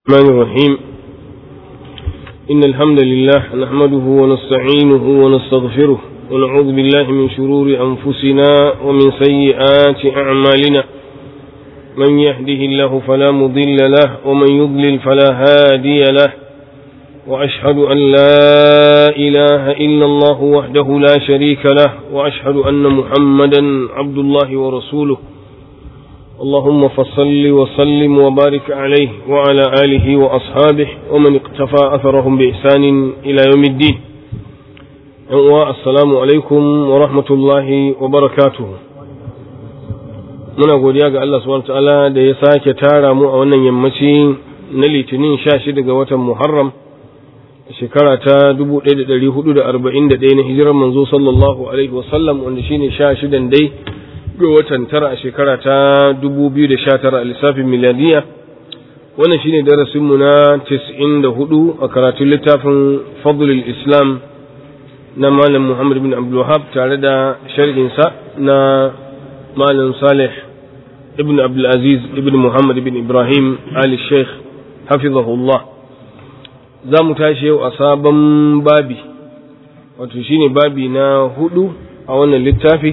الرحمن الرحيم إن الحمد لله نحمده ونستعينه ونستغفره ونعوذ بالله من شرور أنفسنا ومن سيئات أعمالنا من يهده الله فلا مضل له ومن يضلل فلا هادي له وأشهد أن لا إله إلا الله وحده لا شريك له وأشهد أن محمدا عبد الله ورسوله اللهم فصل وسلم وبارك عليه وعلى آله وأصحابه ومن اقتفى أثرهم بإحسان إلى يوم الدين السلام عليكم ورحمة الله وبركاته muna godiya ga Allah subhanahu ta'ala da ya sake tara mu a wannan yammaci na litinin 16 ga watan Muharram shekara ta 1441 na hijirar manzo sallallahu alaihi wasallam wanda shine 16 dai ga watan tara a shekara ta 2019 a lissafin miladiya wannan shine darasinmu na 94 a karatun littafin fadlul islam na malam muhammad bin abdulwahab tare da sharhinsa na malam salih ibn abdulaziz ibn muhammad bin ibrahim ali sheikh hafizahullah za mu tashi yau a sabon babi wato shine babi na hudu a wannan littafi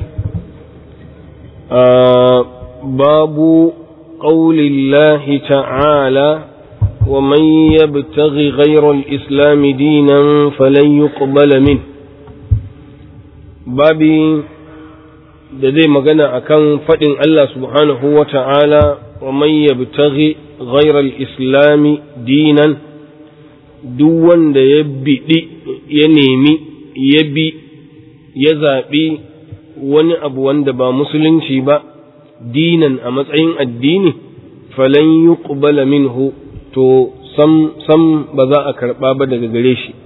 باب قول الله تعالى ومن يبتغي غير الإسلام دينا فلن يقبل منه babi da zai magana akan faɗin Allah subhanahu wa ta'ala wa man yabtaghi ghairal islami dinan duk wanda ya biɗi ya nemi ya bi ya zaɓi wani abu wanda ba musulunci ba dinan a matsayin addini falan yuqbala minhu to sam sam ba za a karba ba daga gare shi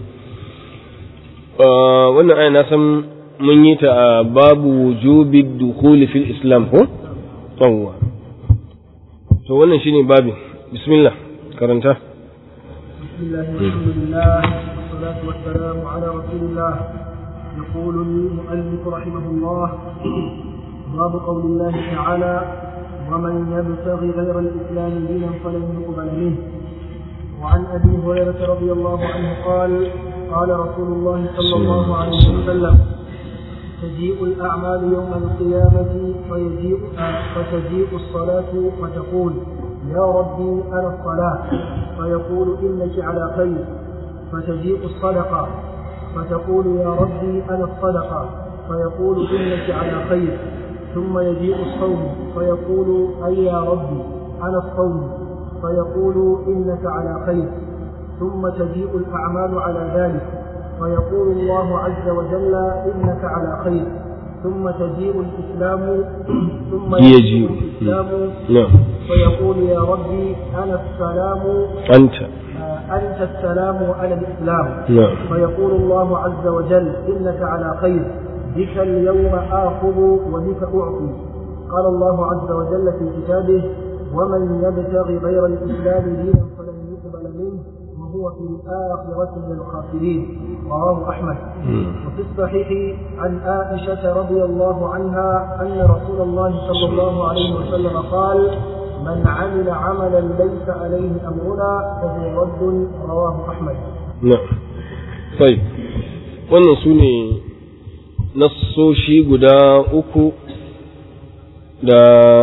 wannan aya na san mun yi ta a babu wujubi dukhuli fil islam ko yawwa to wannan shine babin bismillah karanta bismillah alhamdulillah wassalatu wassalamu ala rasulillah يقول المؤلف رحمه الله باب قول الله تعالى ومن يبتغي غير الإسلام دينا فلن يقبل منه وعن أبي هريرة رضي الله عنه قال قال رسول الله صلى الله عليه وسلم تجيء الأعمال يوم القيامة فيجيء فتجيء الصلاة فتقول يا ربي أنا الصلاة فيقول إنك على خير فتجيء الصدقة فتقول يا ربي أنا الصدقة فيقول إنك على خير ثم يجيء الصوم فيقول أي يا ربي أنا الصوم فيقول إنك على خير ثم تجيء الأعمال على ذلك فيقول الله عز وجل إنك على خير ثم تجيء الإسلام ثم يجيء الإسلام نعم فيقول يا ربي أنا السلام أنت أنت السلام على الإسلام نعم فيقول الله عز وجل إنك على خير بك اليوم آخذ وبك أعطي قال الله عز وجل في كتابه ومن يبتغي غير الإسلام دينا فلن يقبل منه وهو في الآخرة من الخاسرين رواه أحمد وفي الصحيح عن عائشة رضي الله عنها أن رسول الله صلى الله عليه وسلم قال من عمل عملا ليس عليه أمرنا فهو رد رواه أحمد na'am sai wannan su ne nassoshi guda uku da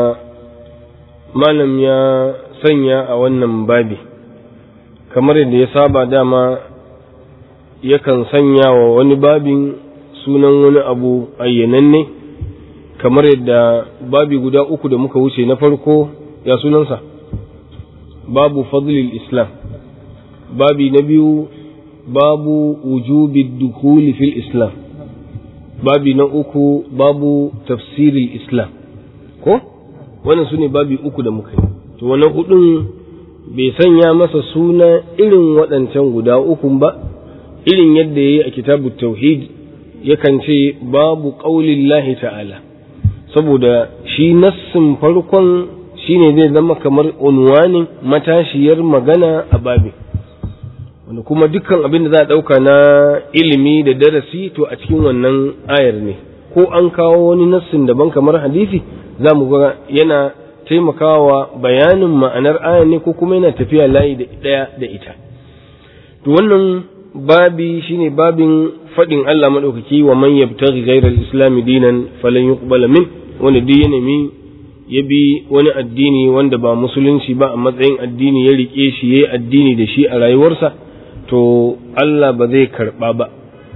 malam ya sanya a wannan babi kamar yadda ya saba dama yakan sanya wa wani babin sunan wani abu ayyananne kamar yadda babi guda uku da muka wuce na farko ya sunansa babu fadlil islam babi na biyu babu wujubi dukuli fil islam babi na uku babu tafsiril islam ko wannan su ne babi uku da muka yi to wannan hudun bai sanya masa suna irin waɗancan guda uku ba irin yadda ya yi a kitabu tauhid yakan ce babu ƙaulin lahi ta'ala saboda shi nassin farkon shine zai zama kamar unwanin matashiyar magana a babin wanda kuma dukkan abin da za a ɗauka na ilimi da darasi to a cikin wannan ayar ne ko an kawo wani nassin daban kamar hadisi za mu ga yana taimakawa bayanin ma'anar aya ne ko kuma yana tafiya layi da ɗaya da ita to wannan babi shine babin faɗin Allah maɗaukaki wa man yabtaghi ghayra al-islam dinan falan yuqbala min wanda duk ya nemi ya bi wani addini wanda ba musulunci ba a matsayin addini ya rike shi yayi addini da shi a rayuwarsa to Allah ba zai karba ba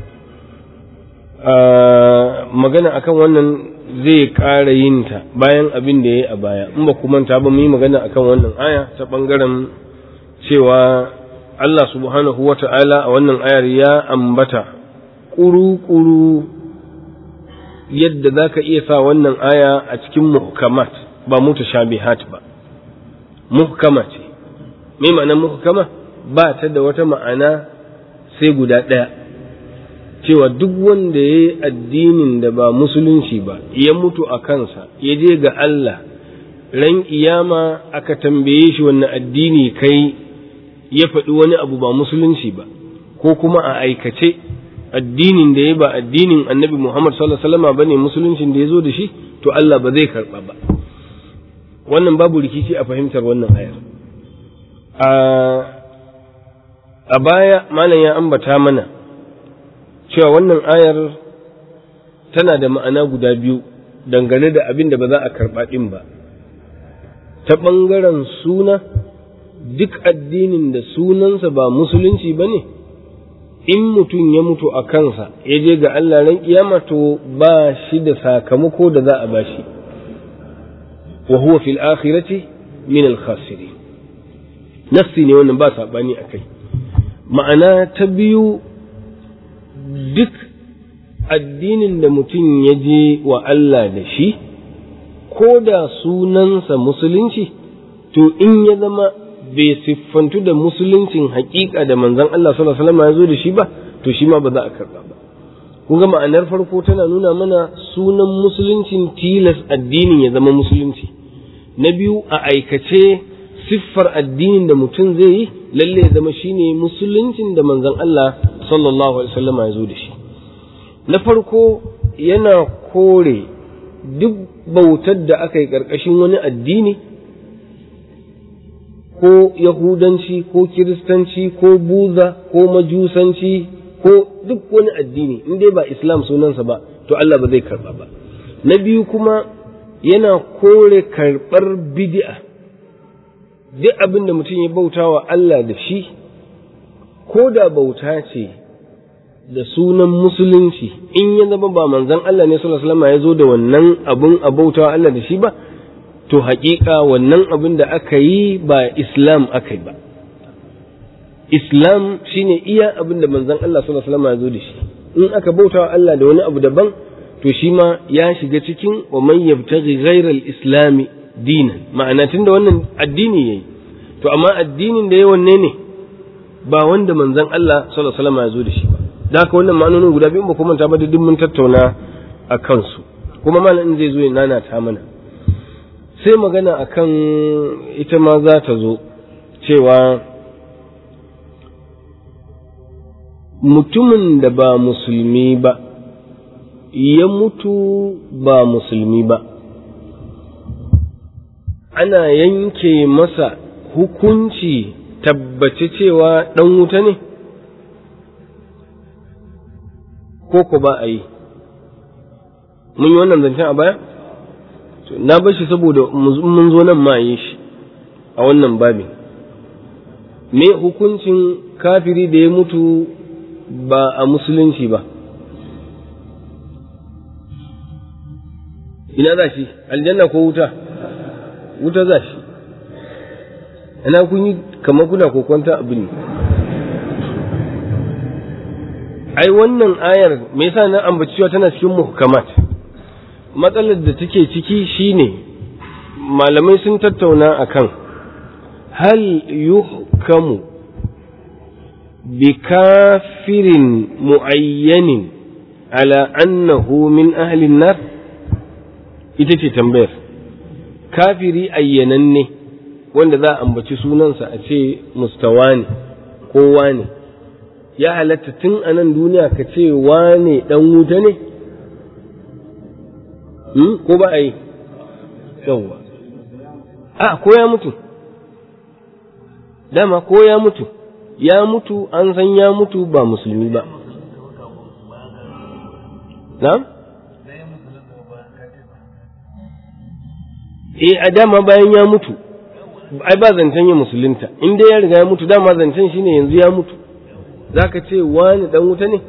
magana akan wannan zai ƙara yin ta bayan abin da ya yi a baya in ba kuma ta ba mu yi magana akan wannan aya ta ɓangaren cewa Allah subhanahu wa ta'ala a wannan ayar ya ambata ƙuru-ƙuru yadda za ka iya sa wannan aya a cikin muhkamat ba mutashabihat ba muhkama ce me ma'anar muhkama ba ta da wata ma'ana sai guda ɗaya cewa duk wanda ya yi addinin da ba musulunci ba ya mutu a kansa ya je ga Allah ran iyama aka tambaye shi wannan addini kai ya faɗi wani abu ba musulunci ba ko kuma a aikace addinin da ya ba addinin annabi Muhammad sallallahu alaihi wasallam bane musuluncin da ya zo da shi to Allah ba zai karɓa ba wannan babu rikici a fahimtar wannan ayar a baya malam ya ambata mana cewa wannan ayar tana da ma'ana guda biyu dangane da abin da ba za a karɓa ɗin ba ta ɓangaren suna duk addinin da sunansa ba musulunci ba ne in mutum ya mutu a kansa ya je ga Allah ran kiyama to ba shi da sakamako da za a ba shi wa huwa fil akhirati min al khasirin nassi ne wannan ba saɓani a kai ma'ana ta biyu duk addinin da mutum ya je wa Allah da shi, ko da sunansa musulunci, to in ya zama bai siffantu da musuluncin hakika da manzan Allah sallallahu alaihi ya zo da shi ba, to shi ma ba za a karɓa ba. Kun ga ma'anar farko tana nuna mana sunan musuluncin tilas addinin ya zama musulunci. Na biyu a aikace siffar addinin da mutum zai yi lalle ya zama shine musuluncin da manzon Allah sallallahu alaihi wasallam ya zo da shi na farko yana kore duk bautar da aka yi ƙarƙashin wani addini ko yahudanci ko kiristanci ko buza ko majusanci ko duk wani addini in dai ba islam sunansa ba to Allah ba zai karba ba na biyu kuma yana kore karɓar bid'a duk abin da mutum ya bauta wa Allah da shi ko da bauta ce da sunan musulunci in ya zama ba manzan Allah ne sallallahu alaihi wasallam ya zo da wannan abin a bauta wa Allah da shi ba to haƙiƙa wannan abin da aka yi ba islam aka yi ba islam shine iya abin da manzan Allah sallallahu alaihi wasallam ya zo da shi in aka bauta wa Allah da wani abu daban to shi ma ya shiga cikin wa man yabtaghi ghayra al-islam dinan ma'ana tunda wannan addini yayi to amma addinin da yayi wanne ne ba wanda manzon Allah sallallahu alaihi wasallam ya zo da shi ba da haka wannan ma'anonin guda biyu ba kuma ta ba duk mun tattauna a kansu kuma malamin zai zo ya nana ta mana sai magana akan ita ma za ta zo cewa mutumin da ba musulmi ba ya mutu ba musulmi ba ana yanke masa hukunci tabbace cewa ɗan wuta ne ko ko ba a yi mun yi wannan zancen a baya na bar shi saboda mun zo nan ma yi shi a wannan babin me hukuncin kafiri da ya mutu ba a musulunci ba ina za shi aljanna ko wuta wuta za shi ina kun yi kamar kuna kokonta abin ne ai wannan ayar me yasa na ambaci cewa tana cikin muhkamat matsalar da take ciki shine malamai sun tattauna akan hal yuhkamu bi kafirin muayyanin ala annahu min ahli nar ita ce tambayar kafiri ayyananne wanda za a ambaci sunansa a ce mustawa ne kowa ne ya halatta tun a nan duniya ka ce wane ɗan wuta ne? ko ba a yi? yawwa a ko ya mutu dama ko ya mutu ya mutu an san ya mutu ba musulmi ba na? eh a dama bayan ya mutu ai ba zancen ya musulunta in dai ya riga ya mutu dama zancen shine yanzu ya mutu zaka ce wani dan wuta ne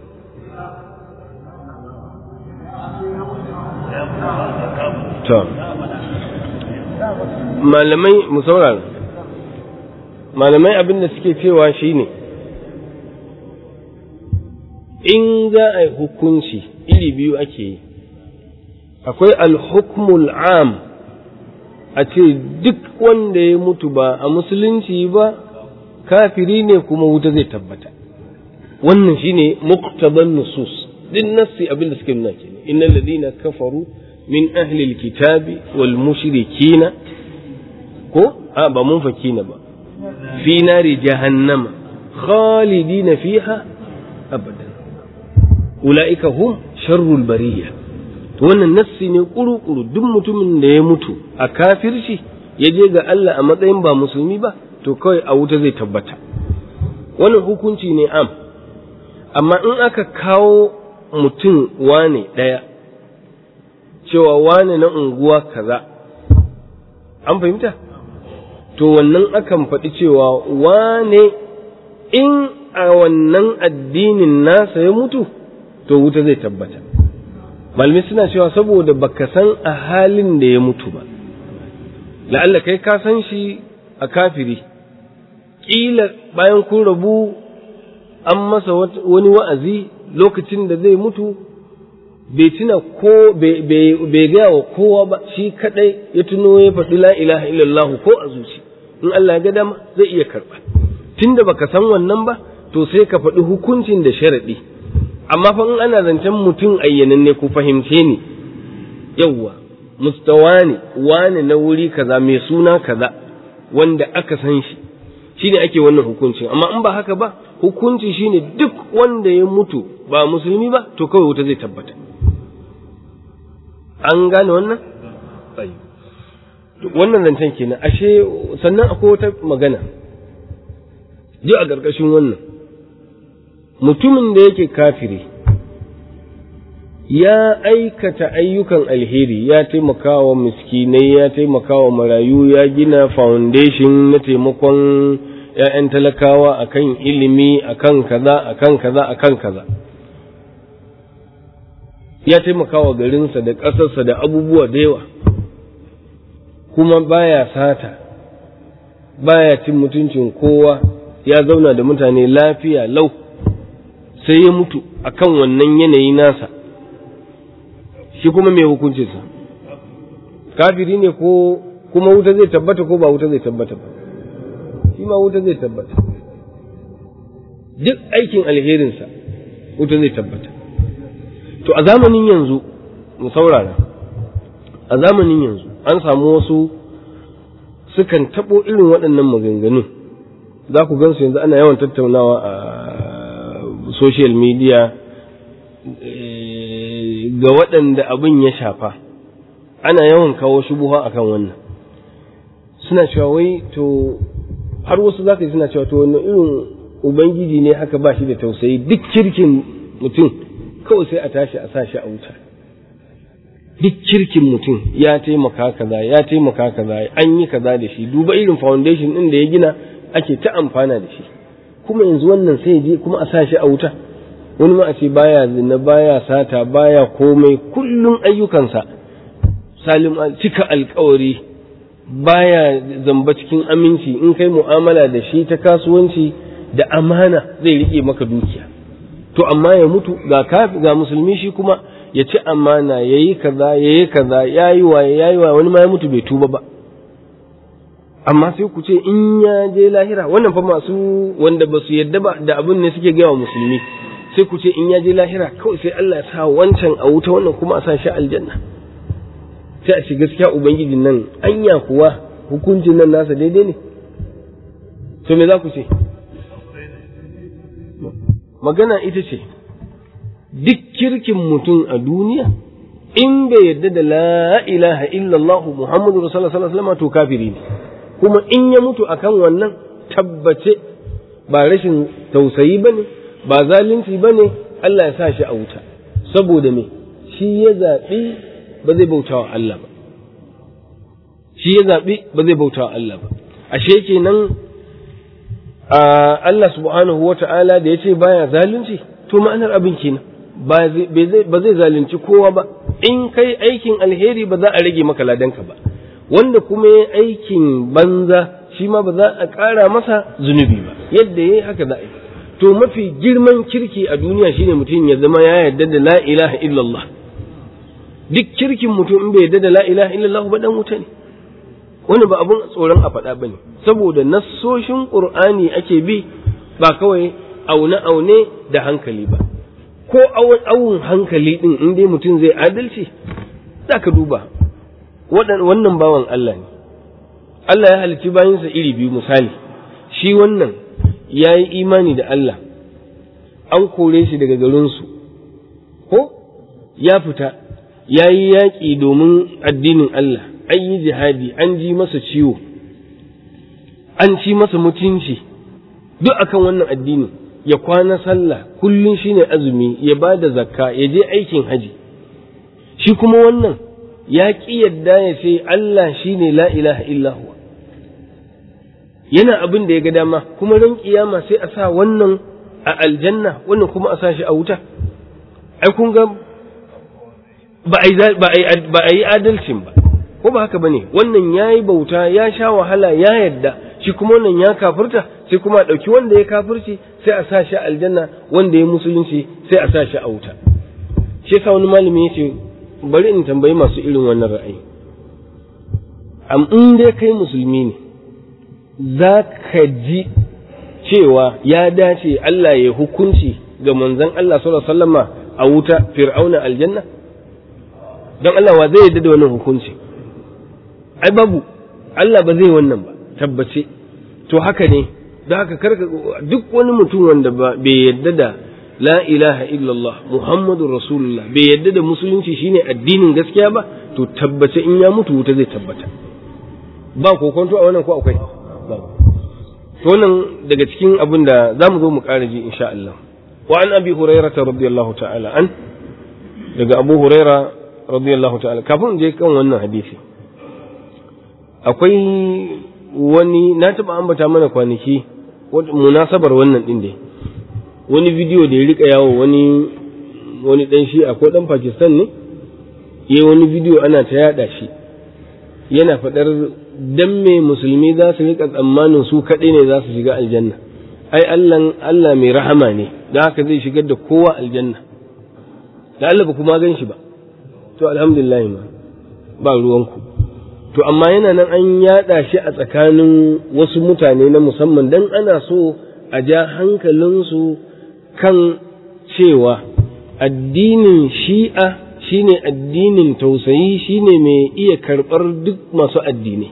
to malamai mu saurara malamai abin da suke cewa shine in za a yi hukunci iri biyu ake yi akwai alhukmul am a ce duk wanda ya mutu ba a musulunci ba kafiri ne kuma wuta zai tabbata wannan shine muqtadan nusus din nassi abin da suke nuna kenan innal ladina kafaru min ahli alkitabi wal mushrikina ko a ba mun fakina ba fi nari jahannama khalidina fiha abadan ulaika hum sharrul bariyah to wannan nassi ne kuru-kuru duk mutumin da ya mutu a kafirci ya je ga Allah a matsayin ba musulmi ba to kawai a wuta zai tabbata wannan hukunci ne am amma in aka kawo mutum wane ɗaya cewa wane na unguwa kaza an fahimta to wannan akan faɗi cewa wane in a wannan addinin nasa ya mutu to wuta zai tabbata malamai suna cewa saboda baka san a halin da ya mutu ba la'alla kai ka san shi a kafiri ƙila bayan kun rabu an masa wani wa'azi lokacin da zai mutu bai tuna ko bai gaya wa kowa ba shi kadai ya tuno ya faɗi la ilaha illallah ko a zuci in Allah ya ga dama zai iya karɓa tunda baka san wannan ba to sai ka faɗi hukuncin da sharaɗi amma fa in ana zancen mutum ayyananne ku fahimce ni yawwa mustawa ne wane na wuri kaza mai suna kaza wanda aka san shi shine ake wannan hukunci amma in ba haka ba hukunci shine duk wanda ya mutu ba musulmi ba to kawai wuta zai tabbata an gane wannan wannan zancen kenan ashe sannan akwai wata magana ji a ƙarƙashin wannan mutumin da yake kafiri ya aikata ayyukan alheri ya taimaka wa miskinai ya taimaka wa marayu ya gina foundation na taimakon ‘ya'yan talakawa akan ilimi akan kaza akan kaza akan kaza ya taimaka wa garinsa da ƙasarsa da abubuwa da yawa kuma baya sata baya cin mutuncin kowa ya zauna da mutane lafiya lau sai ya mutu akan wannan yanayi nasa shi kuma mai hukuncinsa kafiri ne ko kuma wuta zai tabbata ko ba wuta zai tabbata ba shi ma wuta zai tabbata duk aikin alherinsa wuta zai tabbata to a zamanin yanzu mu saurara a zamanin yanzu an samu wasu sukan taɓo irin waɗannan maganganu za ku gansu yanzu ana yawan tattaunawa a social media ga waɗanda abin ya shafa ana yawan kawo shubuha akan wannan suna cewa wai to har wasu za ka yi suna cewa to wannan irin ubangiji ne haka ba shi da tausayi duk kirkin mutum kawai sai a tashi a sa shi a wuta duk kirkin mutum ya taimaka kaza ya taimaka kaza an yi kaza da shi duba irin foundation ɗin da ya gina ake ta amfana da shi kuma yanzu wannan sai je kuma a sa shi a wuta wani ma a ce baya zina baya sata baya komai kullum ayyukansa salim cika alkawari baya zamba cikin aminci in kai mu'amala da shi ta kasuwanci da amana zai rike maka dukiya to amma ya mutu ga kafi ga musulmi shi kuma ya ci amana yayi kaza yayi kaza yayi waye yayi waye wani ma ya mutu bai tuba ba amma sai ku ce in ya je lahira wannan fa masu wanda ba su yadda ba da abin ne suke gaya wa musulmi sai ku ce in ya je lahira kawai sai Allah ya sa wancan a wuta wannan kuma a sa shi aljanna sai a ce gaskiya ubangijin nan anya kuwa hukuncin nan nasa daidai ne to me za ku ce magana ita ce duk kirkin mutum a duniya in bai yarda da la ilaha illallah muhammadu rasulullah sallallahu alaihi wasallam to kafiri ne kuma in ya mutu akan wannan tabbace ba rashin tausayi bane ba zalunci bane Allah ya sa shi a wuta saboda me shi ya zaɓi ba zai bautawa Allah ba shi ya zaɓi ba zai bautawa Allah ba ashe kenan Allah subhanahu wa ta'ala da ya ce baya zalunci to ma'anar abin kenan ba zai zalunci kowa ba in kai aikin alheri ba za a rage maka ladanka ba wanda kuma ya aikin banza shi ma ba za a ƙara masa zunubi ba yadda ya yi haka za a yi to mafi girman kirki a duniya shine mutum ya zama ya yarda da la ilaha illallah duk kirkin mutum in bai yarda da la ilaha illallah ba dan wuta ne wani ba abun tsoron a faɗa bane saboda nassoshin qur'ani ake bi ba kawai aune aune da hankali ba ko awun hankali din in dai mutum zai adalci zaka duba wannan bawan Allah ne Allah ya halicci bayinsa iri biyu misali shi wannan ya yi imani da Allah an kore shi daga garinsu ko ya fita ya yi yaƙi domin addinin Allah an yi jihadi an ji masa ciwo an ci masa mutunci duk akan wannan addini ya kwana sallah kullum shine azumi ya ba da zakka ya je aikin haji shi kuma wannan ya ƙi yadda ya ce Allah shine la ilaha illa huwa yana abin da ya ga dama kuma ran kiyama sai a sa wannan a aljanna wannan kuma a sa shi a wuta ai kun ga ba a yi adalcin ba ko ba haka bane wannan ya yi bauta ya sha wahala ya yadda shi kuma wannan ya kafirta sai kuma a ɗauki wanda ya kafirci sai a sa shi a aljanna wanda ya musulunci sai a sa shi a wuta shi yasa wani malami ya ce bari in tambayi masu irin wannan ra'ayi am in dai kai musulmi ne za ka ji cewa ya dace Allah ya hukunci ga manzon Allah sallallahu alaihi wasallama a wuta fir'auna aljanna don Allah wa zai yarda da wannan hukunci ai babu Allah ba zai wannan ba tabbace to haka ne da haka karka duk wani mutum wanda bai yarda da la ilaha illallah muhammadur rasulullah bai yarda da musulunci shine addinin gaskiya ba to tabbace in ya mutu wuta zai tabbata ba kokonto a wannan ko akwai to wannan daga cikin abin da za mu zo mu ƙara ji insha Allah wa an abi hurairah radiyallahu ta'ala an daga abu huraira radiyallahu ta'ala kafin je kan wannan hadisi akwai wani na taɓa ambata mana kwanaki munasabar wannan ɗin dai wani bidiyo da ya rika yawo wani wani ɗan shi akwai ɗan pakistan ne ya wani bidiyo ana ta yaɗa shi yana faɗar dan me musulmi za su rika tsammanin su kaɗai ne za su shiga aljanna ai Allah Allah mai rahama ne da haka zai shigar da kowa aljanna da Allah ba kuma gan shi ba to alhamdulillah ma ba ruwanku to amma yana nan an yada shi a tsakanin wasu mutane na musamman dan ana so a ja hankalinsu kan cewa addinin shi'a shine addinin tausayi shine mai iya karɓar duk masu addinai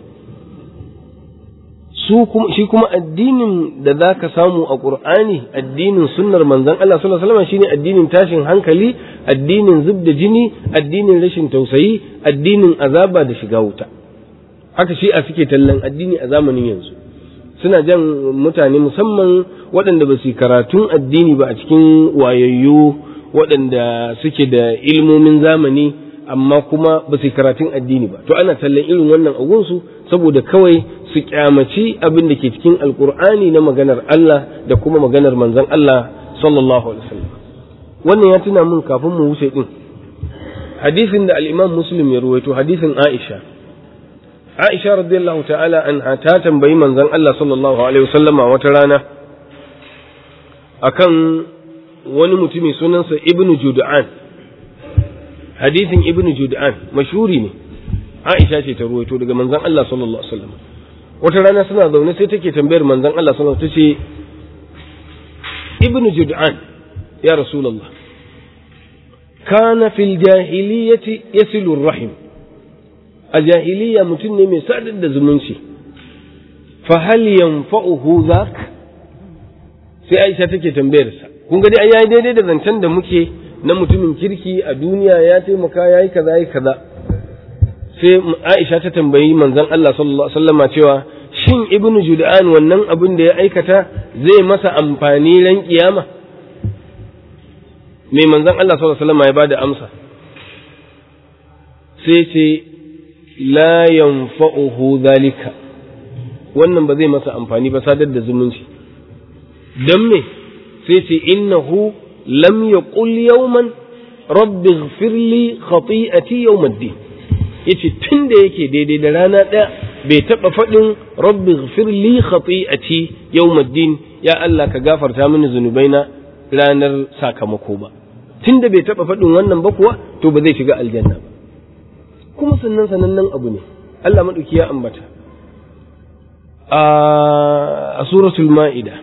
su kuma shi kuma addinin da za ka samu a ƙur'ani addinin sunnar manzon Allah sallallahu alaihi wasallam shine addinin tashin hankali addinin zub da jini addinin rashin tausayi addinin azaba da shiga wuta haka shi a suke tallan addini a zamanin yanzu suna jan mutane musamman waɗanda ba su karatun addini ba a cikin wayayyu waɗanda suke da ilmomin zamani amma kuma ba su karatun addini ba to ana tallan irin wannan agunsu saboda kawai su kyamaci abin da ke cikin alkur'ani na maganar Allah da kuma maganar manzon Allah sallallahu alaihi wasallam wannan ya tuna min kafin mu wuce din hadisin da al-Imam Muslim ya ruwaito hadisin Aisha Aisha radiyallahu ta'ala anha ta tambayi manzon Allah sallallahu alaihi wasallama wata rana akan wani mutumi sunansa Ibn Jud'an hadisin Ibn Jud'an mashhuri ne Aisha ce ta ruwaito daga manzon Allah sallallahu alaihi wasallam wata rana suna zaune sai take tambayar manzon Allah sallallahu alaihi wasallam tace Ibn Jud'an ya Rasulullah kana fil jahiliyyati yasilu rahim a jahiliya mutum ne mai sadar da zumunci fa hal yanfa'uhu zak sai Aisha take tambayar sa kun ga dai ai yayi daidai da zancen da muke na mutumin kirki a duniya ya taimaka ya yi kaza ya yi kaza sai Aisha ta tambayi manzon Allah sallallahu alaihi wasallama cewa shin ibnu Jud'an wannan abin da ya aikata zai masa amfani ran kiyama me manzon Allah sallallahu alaihi wasallama ya bada amsa sai ce la yanfa'uhu zalika wannan ba zai masa amfani ba sadar da zumunci dan me sai ce innahu lam yaqul yawman rabbi ighfir li khati'ati yawm ad-din yace tun da yake daidai da rana ɗaya bai taɓa faɗin rabbi ghfir li khati'ati yawmuddin ya Allah ka gafarta mini zunubaina ranar sakamako ba tun da bai taɓa faɗin wannan ba kuwa to ba zai shiga aljanna ba kuma sannan sanannen abu ne Allah maɗauki ya ambata a suratul ma'ida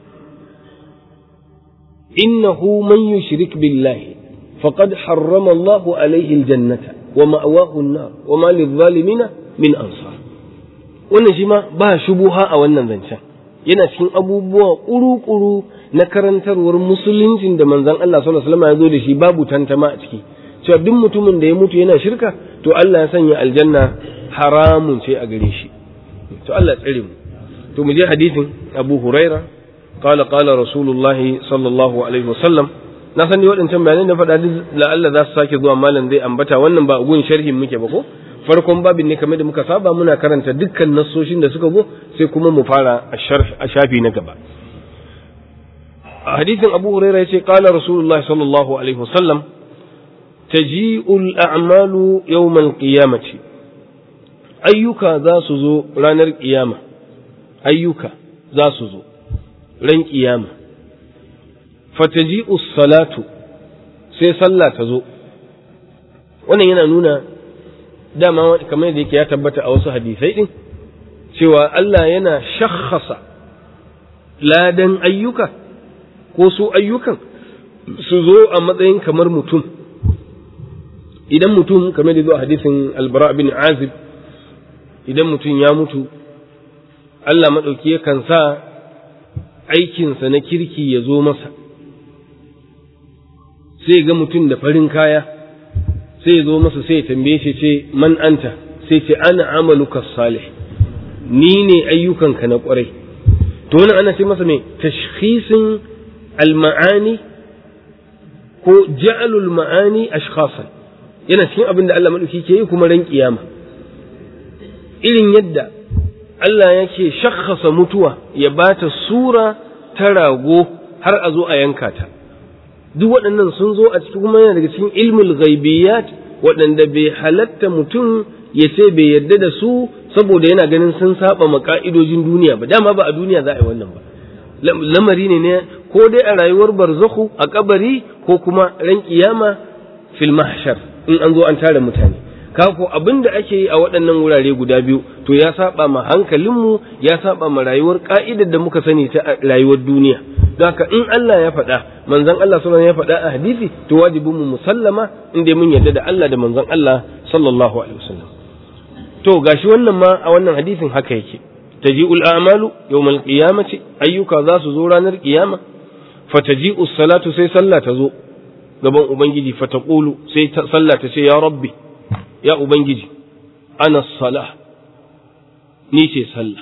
innahu man yushrik billahi faqad harrama Allahu alaihi aljannata wa ma'awahu an-nar wa ma lidh-dhalimin min ansar wannan shi ma ba shubuha a wannan zancen yana cikin abubuwa kuru-kuru na karantarwar musuluncin da manzon Allah sallallahu alaihi wasallam ya zo da shi babu tantama a ciki cewa duk mutumin da ya mutu yana shirka to Allah ya sanya aljanna haramun ce a gare shi to Allah ya tsare mu to mu je hadisin Abu Huraira qala qala rasulullahi sallallahu alaihi wasallam na sani waɗancan bayanai da faɗa duk la'alla za su sake zuwa malam zai ambata wannan ba gun sharhin muke ba ko farkon babin ne kamar da muka saba muna karanta dukkan nassoshin da suka zo sai kuma mu fara a shafi na gaba a hadisin abu huraira yace qala rasulullahi sallallahu alaihi wasallam taji'ul a'malu yawmal qiyamati ayyuka za su zo ranar kiyama ayyuka za su zo ran kiyama fataji'u salatu sai sallah ta zo wannan yana nuna dama kamar da yake ya tabbata a wasu hadisai din cewa Allah yana shakhasa ladan ayyuka ko su ayyukan su zo a matsayin kamar mutum idan mutum kamar da zo a hadisin albara bin azib idan mutum ya mutu Allah maɗauki yakan sa aikinsa na kirki ya zo masa sai ga mutum da farin kaya sai ya zo masa sai ya tambaye shi ce man anta sai ce ana amaluka salih ni ne ayyukanka na kwarai to wannan ana ce masa mai tashkhisin al-ma'ani ko ja'alul ma'ani ashkhasan yana cikin abin da Allah madauki ke yi kuma ran kiyama irin yadda Allah yake shakhasa mutuwa ya bata sura ta rago har a zo a yanka ta duk waɗannan sun zo a cikin kuma yana daga cikin ilmul ghaibiyat waɗanda bai halatta mutum ya ce bai yarda da su saboda yana ganin sun saba ma ka'idojin duniya ba dama ba a duniya za a yi wannan ba lamari ne ne ko dai a rayuwar barzakhu a kabari ko kuma ran kiyama fil mahshar in an zo an tare mutane kako abin da ake yi a waɗannan wurare guda biyu to ya saba ma hankalinmu ya saba ma rayuwar ka'idar da muka sani ta rayuwar duniya haka in Allah ya faɗa manzon Allah sallallahu ya faɗa a hadisi to wajibin mu musallama inda mun yarda da Allah da manzon Allah sallallahu alaihi wasallam to gashi wannan ma a wannan hadisin haka yake taji'ul a'malu yawmal qiyamati ayyuka za su zo ranar kiyama fataji'u salatu sai sallah ta zo gaban ubangiji fataqulu sai sallah ta ce ya rabbi ya ubangiji ana salah ni ce sallah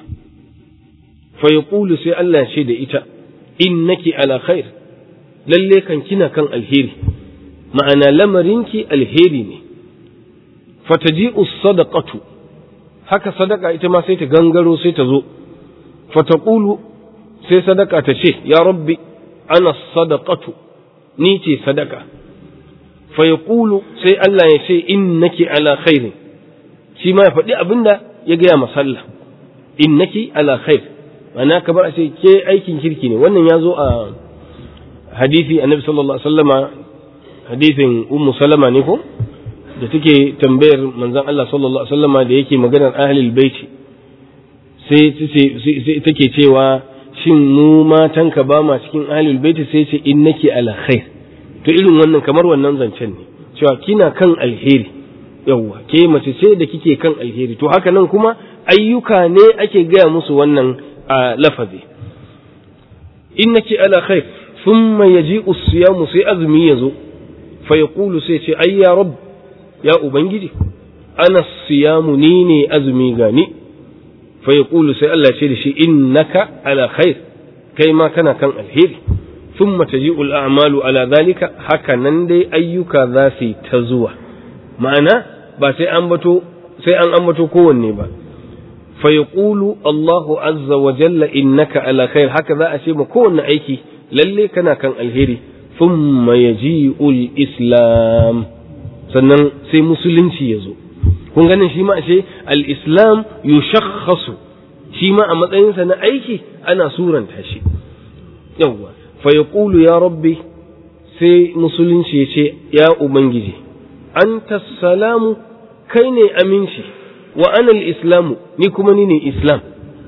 fa yaqulu sai Allah ce da ita innaki ala khair lalle kan kina kan alheri ma'ana lamarinki alheri ne fataji'u sadaqatu haka sadaka ita ma sai ta gangaro sai ta zo fataqulu sai sadaka ta ce ya rabbi ana sadaqatu ni ce sadaka fa yaqulu sai Allah ya ce innaki ala khairin shi ma ya faɗi abinda ya gaya masalla innaki ala khair ma'ana kamar a ce ke aikin kirki ne wannan ya zo a hadisi annabi sallallahu alaihi wasallama hadisin ummu salama ne ko da take tambayar manzon Allah sallallahu alaihi wasallama da yake maganar ahlul baiti sai sai take cewa shin mu matanka ba ma cikin ahlul baiti sai ce innaki ala khair to irin wannan kamar wannan zancen ne cewa kina kan alheri yawwa ke mace ce da kike kan alheri to haka nan kuma ayyuka ne ake gaya musu wannan a lafazi innaki ala khair thumma yaji'u siyamu sai azumi yazo fa yaqulu sai ce ai ya rabb ya ubangiji ana siyamu ni ne azumi gani fa yaqulu sai Allah ce da shi innaka ala khair kai ma kana kan alheri thumma taji'u al-a'malu ala dhalika haka nan dai ayyuka za su ta zuwa ma'ana ba sai an bato sai an ambato kowanne ba fa yaqulu Allahu azza wa jalla innaka ala khair haka za a ce ma kowanne aiki lalle kana kan alheri thumma yaji'ul islam sannan sai musulunci ya zo kun ganin shi ma ashe al-islam yushakhasu shi ma a matsayinsa na aiki ana suranta shi yawwa fa yaqulu ya rabbi sai musulunci ya ce ya ubangiji anta salamu kai ne aminci wa ana al-islamu ni kuma ni ne islam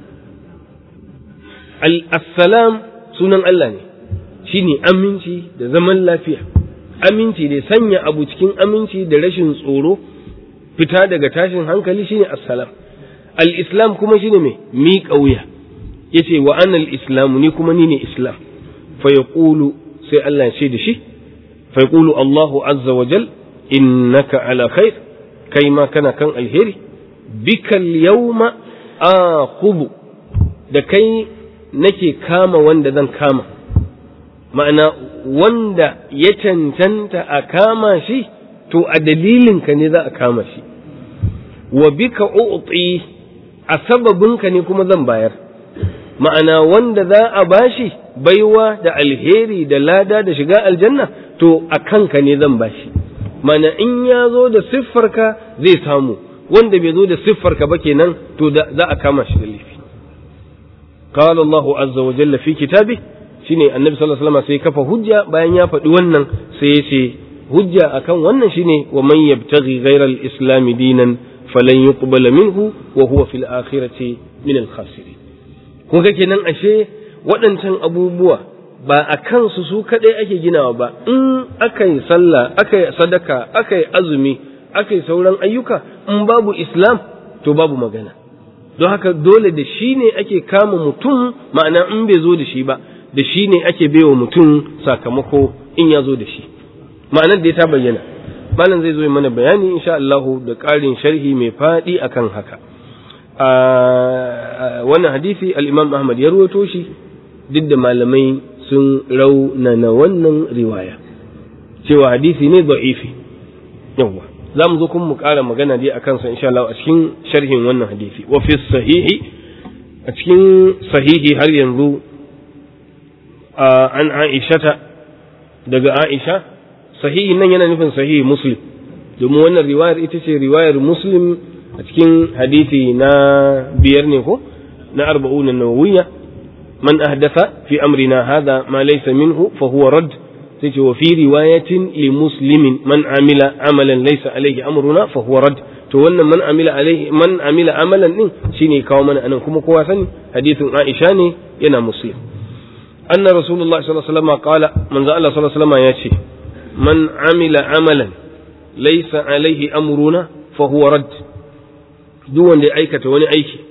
al-assalam sunan Allah ne shine aminci da zaman lafiya aminci da sanya abu cikin aminci da rashin tsoro fita daga tashin hankali shine assalam al-islam kuma shine mai miƙa wuya yace wa ana al-islamu ni kuma ni ne islam fa yaqulu sai Allah ya ce da shi fa yaqulu Allahu azza wa jal innaka ala khair kai ma kana kan alheri bikal yawma aqubu da kai nake kama wanda zan kama ma'ana wanda ya cancanta a kama shi to a dalilinka ne za a kama shi wa bika u'ti a sababinka ne kuma zan bayar ma'ana wanda za a bashi baiwa da alheri da lada da shiga aljanna to a kanka ne zan bashi mana in ya zo da siffarka zai samu wanda bai zo da siffarka ba kenan to za a kama shi da laifi قال الله عز وجل في كتابه shine annabi sallallahu alaihi wasallam sai kafa hujja bayan ya faɗi wannan sai ya ce hujja akan wannan shine wa man yabtaghi ghayra al-islam dinan falan yuqbala minhu wa huwa fil akhirati min al-khasirin kun ga kenan ashe waɗancan abubuwa ba a kansu su kaɗai ake ginawa ba in aka yi sallah aka yi sadaka aka yi azumi aka yi sauran ayyuka in babu islam to babu magana don haka dole da shi ne ake kama mutum ma'ana in bai zo da shi ba da shi ne ake baiwa mutum sakamako in ya zo da shi ma'anar da ya ta bayyana malam zai zo mana bayani insha Allah da ƙarin sharhi mai faɗi akan haka wannan hadisi al-Imam Ahmad ya ruwato shi duk da malamai sun raunana wannan riwaya cewa hadisi ne da'ifi yawa za mu zo kuma mu ƙara magana dai akan sa insha Allah a cikin sharhin wannan hadisi wa fi sahihi a cikin sahihi har yanzu an Aishata daga Aisha sahihi nan yana nufin sahihi Muslim domin wannan riwayar ita ce riwayar Muslim a cikin hadisi na biyar ne ko na arba'un nawawiyya man ahdatha fi amrina hadha ma laysa minhu fa huwa rad sai ce wa fi riwayatin li muslimin man amila amalan laysa alayhi amruna fa huwa rad to wannan man amila alayhi man amila amalan din shine kawo mana anan kuma kowa sani hadisin Aisha ne yana Muslim أن رسول الله صلى الله عليه وسلم قال من زال الله صلى الله عليه وسلم يأتي من عمل عملا ليس عليه أمرنا فهو رد دون دي أيكة وني أيكي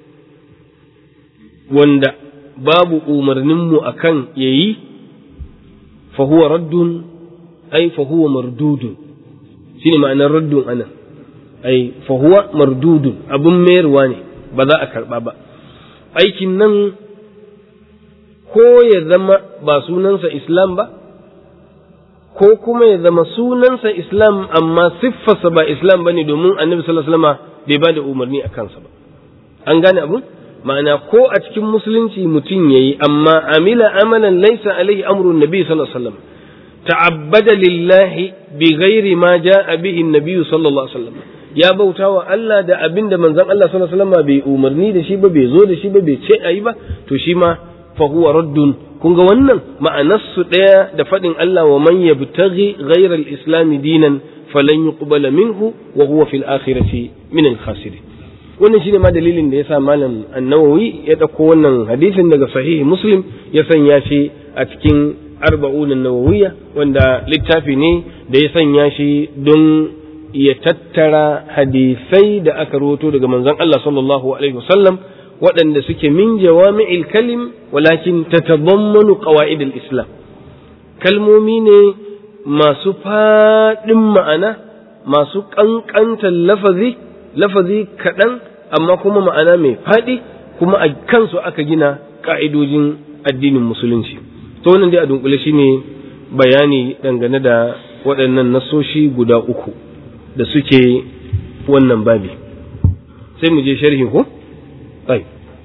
wanda babu umarninmu a kan ya yi fahuwa raddun ai fahuwa mardudun shi ne ma'anar raddun anan ai fahuwa mardudun abin mayarwa ne ba za a karɓa ba aikin nan ko ya zama ba sunansa Islam ba, ko kuma ya zama sunansa Islam amma siffarsa ba Islam ba ne domin annabi sallallahu bai ba da umarni a kansa ba. An gane abun? Ma'ana ko a cikin musulunci mutum ya yi, amma amila amalan laisa alaihi amrun nabi sallallahu alaihi wasallam. ta'abbada lillahi bi ghairi ma ja'a bihi nabi sallallahu alaihi wasallam ya bauta wa Allah da abin da manzon Allah sallallahu alaihi wasallam bai umarni da shi ba bai zo da shi ba bai ce ayi ba to shi ma fahuwa raddun kun ga wannan ma'anarsu ɗaya da faɗin Allah wa man yabtaghi ghayra al-islam dinan falan yuqbala minhu wa huwa fil akhirati min al-khasirin wannan shine ma dalilin da yasa malam an-nawawi ya dauko wannan hadisin daga sahihi muslim ya sanya shi a cikin arba'un an-nawawiyya wanda littafi ne da ya sanya shi don ya tattara hadisai da aka rawato daga manzon Allah sallallahu alaihi wasallam waɗanda suke min jawami'il kalim walakin tatadammanu qawaid al-islam kalmomi ne masu faɗin ma'ana masu ƙanƙantar lafazi lafazi kaɗan amma kuma ma'ana mai faɗi kuma a kansu aka gina ƙa'idojin addinin musulunci to wannan dai a dunkule shine bayani dangane da waɗannan nasoshi guda uku da suke wannan babi sai mu je sharhi ko ai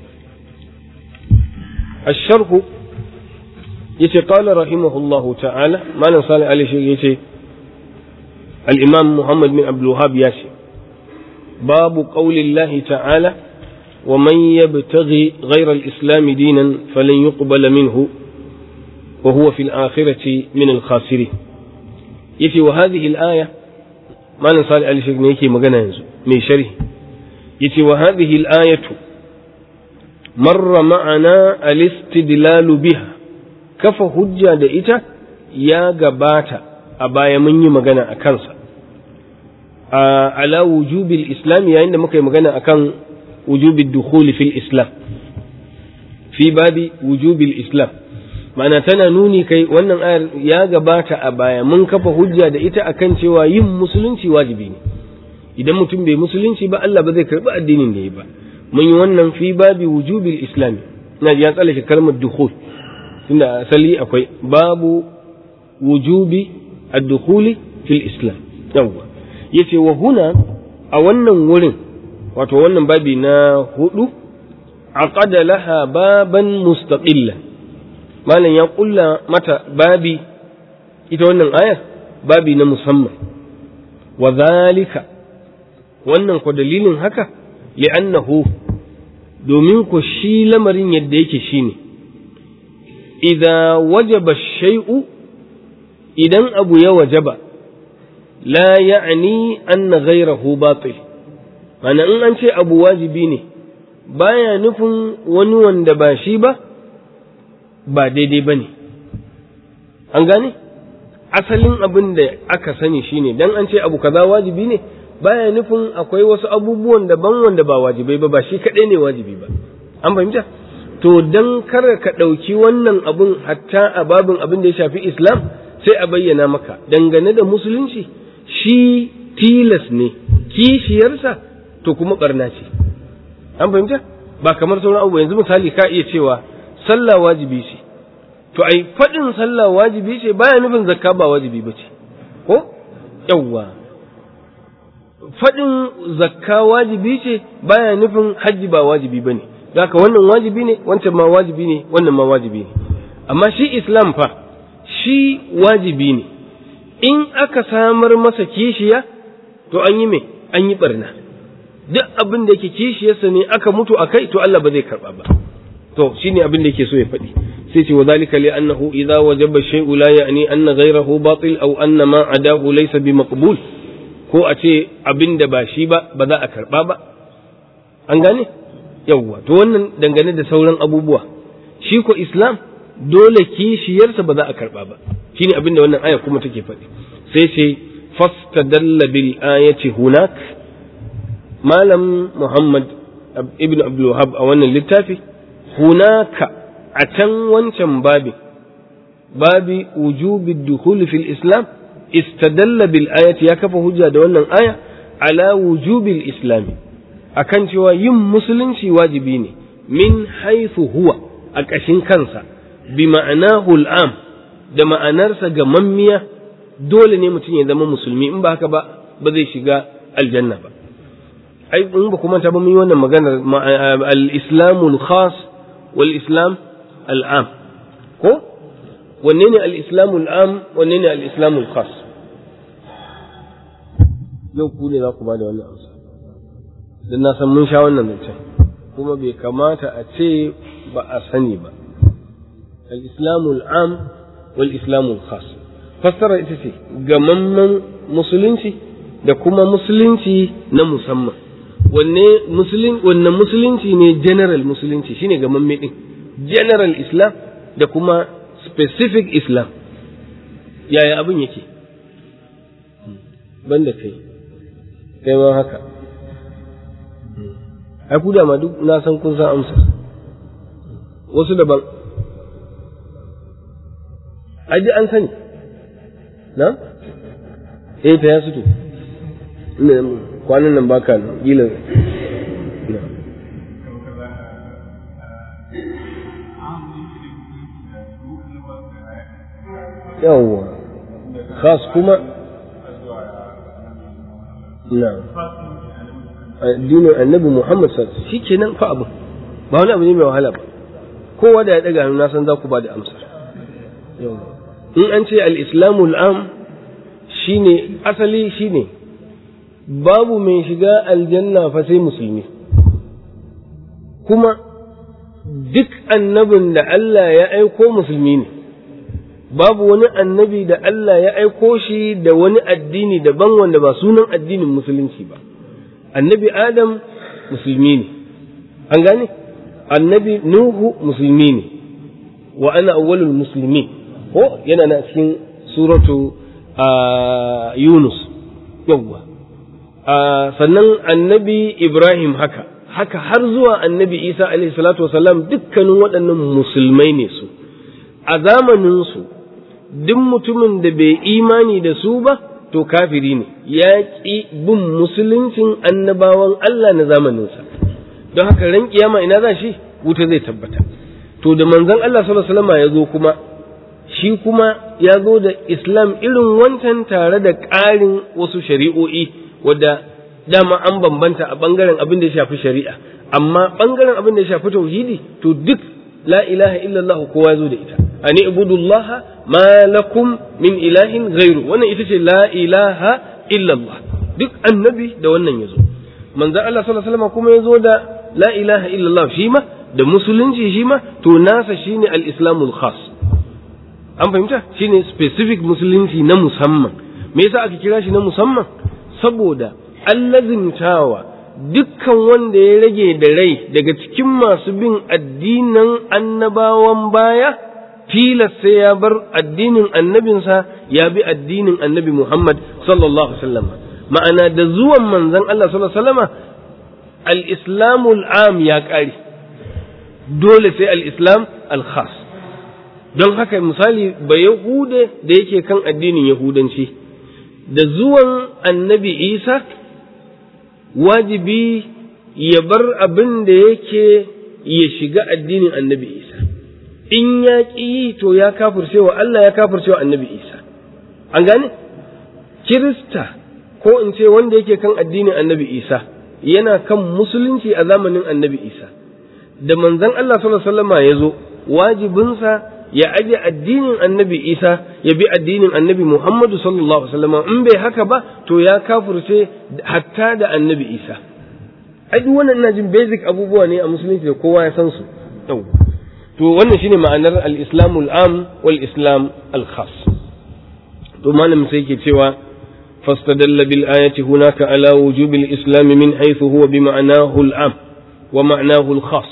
الشرح yace qala rahimahullahu ta'ala malam salih ali shi yace al-imam muhammad bin abdul wahhab ya ce babu qaulillahi ta'ala wa man yabtaghi ghayra al-islam dinan falan yuqbala minhu wa huwa fil akhirati min al-khasirin yace wa hadhihi al-aya malam salih ali shi ne yake magana yanzu mai sharhi yace wa hadhihi al-ayatu marra ma'ana al-istidlalu biha kafa hujja da ita ya gabata a baya mun yi magana a kansa a ala wujubil islam yayin da muka yi magana akan wujubil dukhuli fil islam fi babi wujubil islam ma'ana tana nuni kai wannan ayar ya gabata a baya mun kafa hujja da ita akan cewa yin musulunci wajibi ne idan mutum bai musulunci ba Allah ba zai karbi addinin da ya ba mun yi wannan fi babi wujubil islam na ya tsallake kalmar dukhul tunda asali akwai babu wujubi ad-dukhuli fil islam yawwa yace wa huna a wannan wurin wato wannan babi na hudu aqada laha baban mustaqilla malam ya kulla mata babi ita wannan ayar babi na musamman wa zalika wannan ko dalilin haka li'annahu domin ko shi lamarin yadda yake shine idza wajaba shay'u idan abu ya wajaba la ya'ni anna ghayrahu batil mana in an ce abu wajibi ne baya nufin wani wanda ba shi ba ba daidai ba ne an gane asalin abin da aka sani shine dan an ce abu kaza wajibi ne baya nufin akwai wasu abubuwan daban wanda ba wajibai ba ba shi kaɗai ne wajibi ba an fahimta to dan kar ka ɗauki wannan abun hatta a babin abin da ya shafi islam sai a bayyana maka dangane da musulunci shi tilas ne kishiyarsa to kuma barna ce an fahimta ba kamar sauran abubuwa yanzu misali ka iya cewa sallah wajibi ce to ai faɗin sallah wajibi ce baya nufin zakka ba wajibi ba ce ko yawwa faɗin zakka wajibi ce baya nufin hajji ba wajibi ba ne haka wannan wajibi ne wancan ma wajibi ne wannan ma wajibi ne amma shi islam fa shi wajibi ne in aka samar masa kishiya to an yi me an yi barna duk abin da yake kishiyarsa ne aka mutu a kai to Allah ba zai karba ba to shine abin da yake so ya faɗi sai ce wa zalika li annahu idza wajaba shay'u la ya'ni anna ghayrahu batil aw anna ma adahu laysa bi maqbul ko a ce abin da ba shi ba ba za a karba ba an gane yawwa to wannan dangane da sauran abubuwa shi ko islam dole kishiyarsa ba za a karba ba shine abin da wannan aya kuma take faɗi sai ce fastadalla bil ayati hunak malam muhammad ibn abdul wahab a wannan littafi hunaka a can wancan babi babi wujubi dukhul fil islam istadalla bil ayati ya kafa hujja da wannan aya ala wujubil islami akan cewa yin musulunci wajibi ne min haythu huwa a ƙashin kansa bi ma'anahu al'am da ma'anarsa ga mammiya dole ne mutum ya zama musulmi in ba haka ba ba zai shiga aljanna ba ai in ba kuma ta ba mun yi wannan maganar al-islamul khas wal islam al'am ko wanne ne al-islamul am wanne ne al-islamul khas yau ku ne za ku ba da wannan amsa don na san mun sha wannan zancen kuma bai kamata a ce ba a sani ba al-islamul am wal islamul khas fassara ita ce gamamman musulunci da kuma musulunci na musamman wanne musulun wannan musulunci ne general musulunci shine gamamme din general islam da kuma specific islam yaya abin yake banda kai kai ma haka ai ku dama duk na san kun san amsa wasu daban ai an sani na eh ta ya suto kwanan nan baka nan gila yawwa khas kuma na addinin annabi Muhammad sallallahu alaihi wasallam shikenan fa abu ba wani abu ne mai wahala ba kowa da ya daga hannu na san za ku ba da amsar in an ce al-islamu al-am shine asali shine babu mai shiga aljanna fa sai musulmi kuma duk annabin da Allah ya aiko musulmi ne babu wani annabi da Allah ya aiko shi da wani addini daban wanda ba sunan addinin musulunci ba annabi adam musulmi ne an gane annabi nuhu musulmi ne wa ana awwalul musulmi ko yana na cikin suratu yunus yawwa sannan annabi ibrahim haka haka har zuwa annabi isa alaihi salatu wasalam dukkanin waɗannan musulmai ne su a zamaninsu duk mutumin da bai imani da su ba to kafiri ne ya ƙi bin musuluncin annabawan Allah na zamaninsa don haka ran kiyama ina za shi wuta zai tabbata to da manzon Allah sallallahu alaihi wasallam ya zo kuma shi kuma ya zo da islam irin wancan tare da ƙarin wasu shari'o'i wadda dama an bambanta a bangaren abin da ya shafi shari'a amma bangaren abin da ya shafi tauhidi to duk la ilaha illallah kowa ya zo da ita ani ibudullaha ma lakum min ilahin ghairu wannan ita ce la ilaha illallah duk annabi da wannan yazo manzo Allah sallallahu alaihi wasallam kuma yazo da la ilaha illallah shi ma da musulunci shi ma to nasa shine al-islamul khas an fahimta shine specific musulunci na musamman me yasa aka kira shi na musamman saboda allazimtawa dukkan wanda ya rage da rai daga cikin masu bin addinan annabawan baya tilas sai ya bar addinin annabinsa ya bi addinin annabi Muhammad sallallahu alaihi wasallam ma'ana da zuwan manzon Allah sallallahu alaihi wasallam al-islamul am ya kare dole sai al-islam al-khas don haka misali ba yahude da yake kan addinin yahudanci da zuwan annabi Isa wajibi ya bar abin da yake ya shiga addinin annabi Isa in ya ƙi to ya kafirce wa Allah ya kafirce wa annabi Isa an gane kirista ko in ce wanda yake kan addinin annabi Isa yana kan musulunci a zamanin annabi Isa da manzon Allah sallallahu alaihi wasallam ya zo wajibinsa ya aje addinin annabi Isa ya bi addinin annabi Muhammadu sallallahu alaihi wasallam in bai haka ba to ya kafirce hatta da annabi Isa ai duk wannan ina jin basic abubuwa ne a musulunci da kowa ya san su to wannan shine ma'anar al-islam al-am wal islam al-khas to malam sai yake cewa fastadalla bil ayati hunaka ala wujub al-islam min haythu huwa bi ma'nahu al-am wa ma'nahu al-khas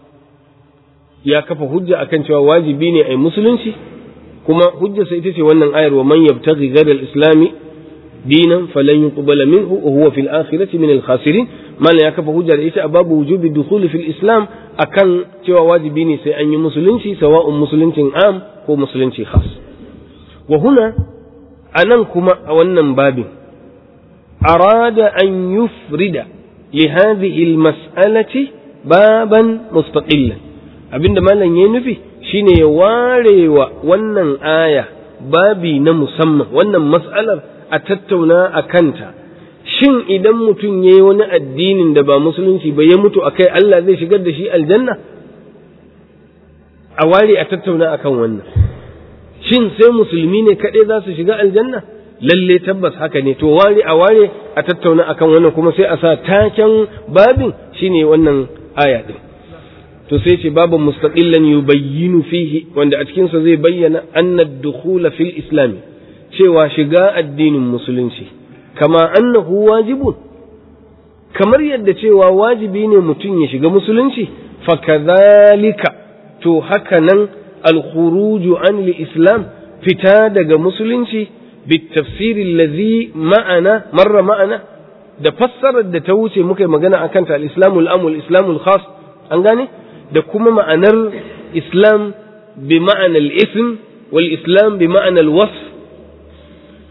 ya kafa hujja akan cewa wajibi ne ai musulunci kuma hujja sai ita ce wannan ayar wa man yabtaghi ghayra al-islam dinan falan yuqbala minhu wa huwa fil akhirati min al-khasirin malam ya kafa hujja da ita a babu wujubi dukhuli fil islam akan cewa wajibi ne sai an yi musulunci sawa'un musuluncin am ko musulunci khas wa huna anan kuma a wannan babin arada an yufrida li hadhihi al mas'alati baban mustaqillan abinda malam ya nufi shine ya warewa wannan aya babi na musamman wannan mas'alar a tattauna a kanta shin idan mutum ya yi wani addinin da ba musulunci ba ya mutu a kai Allah zai shigar da shi aljanna a ware a tattauna akan wannan shin sai musulmi ne kaɗai za su shiga aljanna lalle tabbas haka ne to ware a ware a tattauna akan wannan kuma sai a sa taken babin shine wannan aya din to sai ce babu mustaqillan yubayyinu fihi wanda a cikin sa zai bayyana anna ad-dukhula fil islam cewa shiga addinin musulunci kama annahu wajibun kamar yadda cewa wajibi ne mutum ya shiga musulunci fakadhalika to haka nan al-khuruju an islam fita daga musulunci بالتفسير الذي معنا مر معنا da fassarar da ta wuce muka yi magana a kanta al-islamu al-am wal-islamu al-khas an gane da kuma ma'anar islam bi ma'anar al-ism wal-islam bi ma'anar al-wasf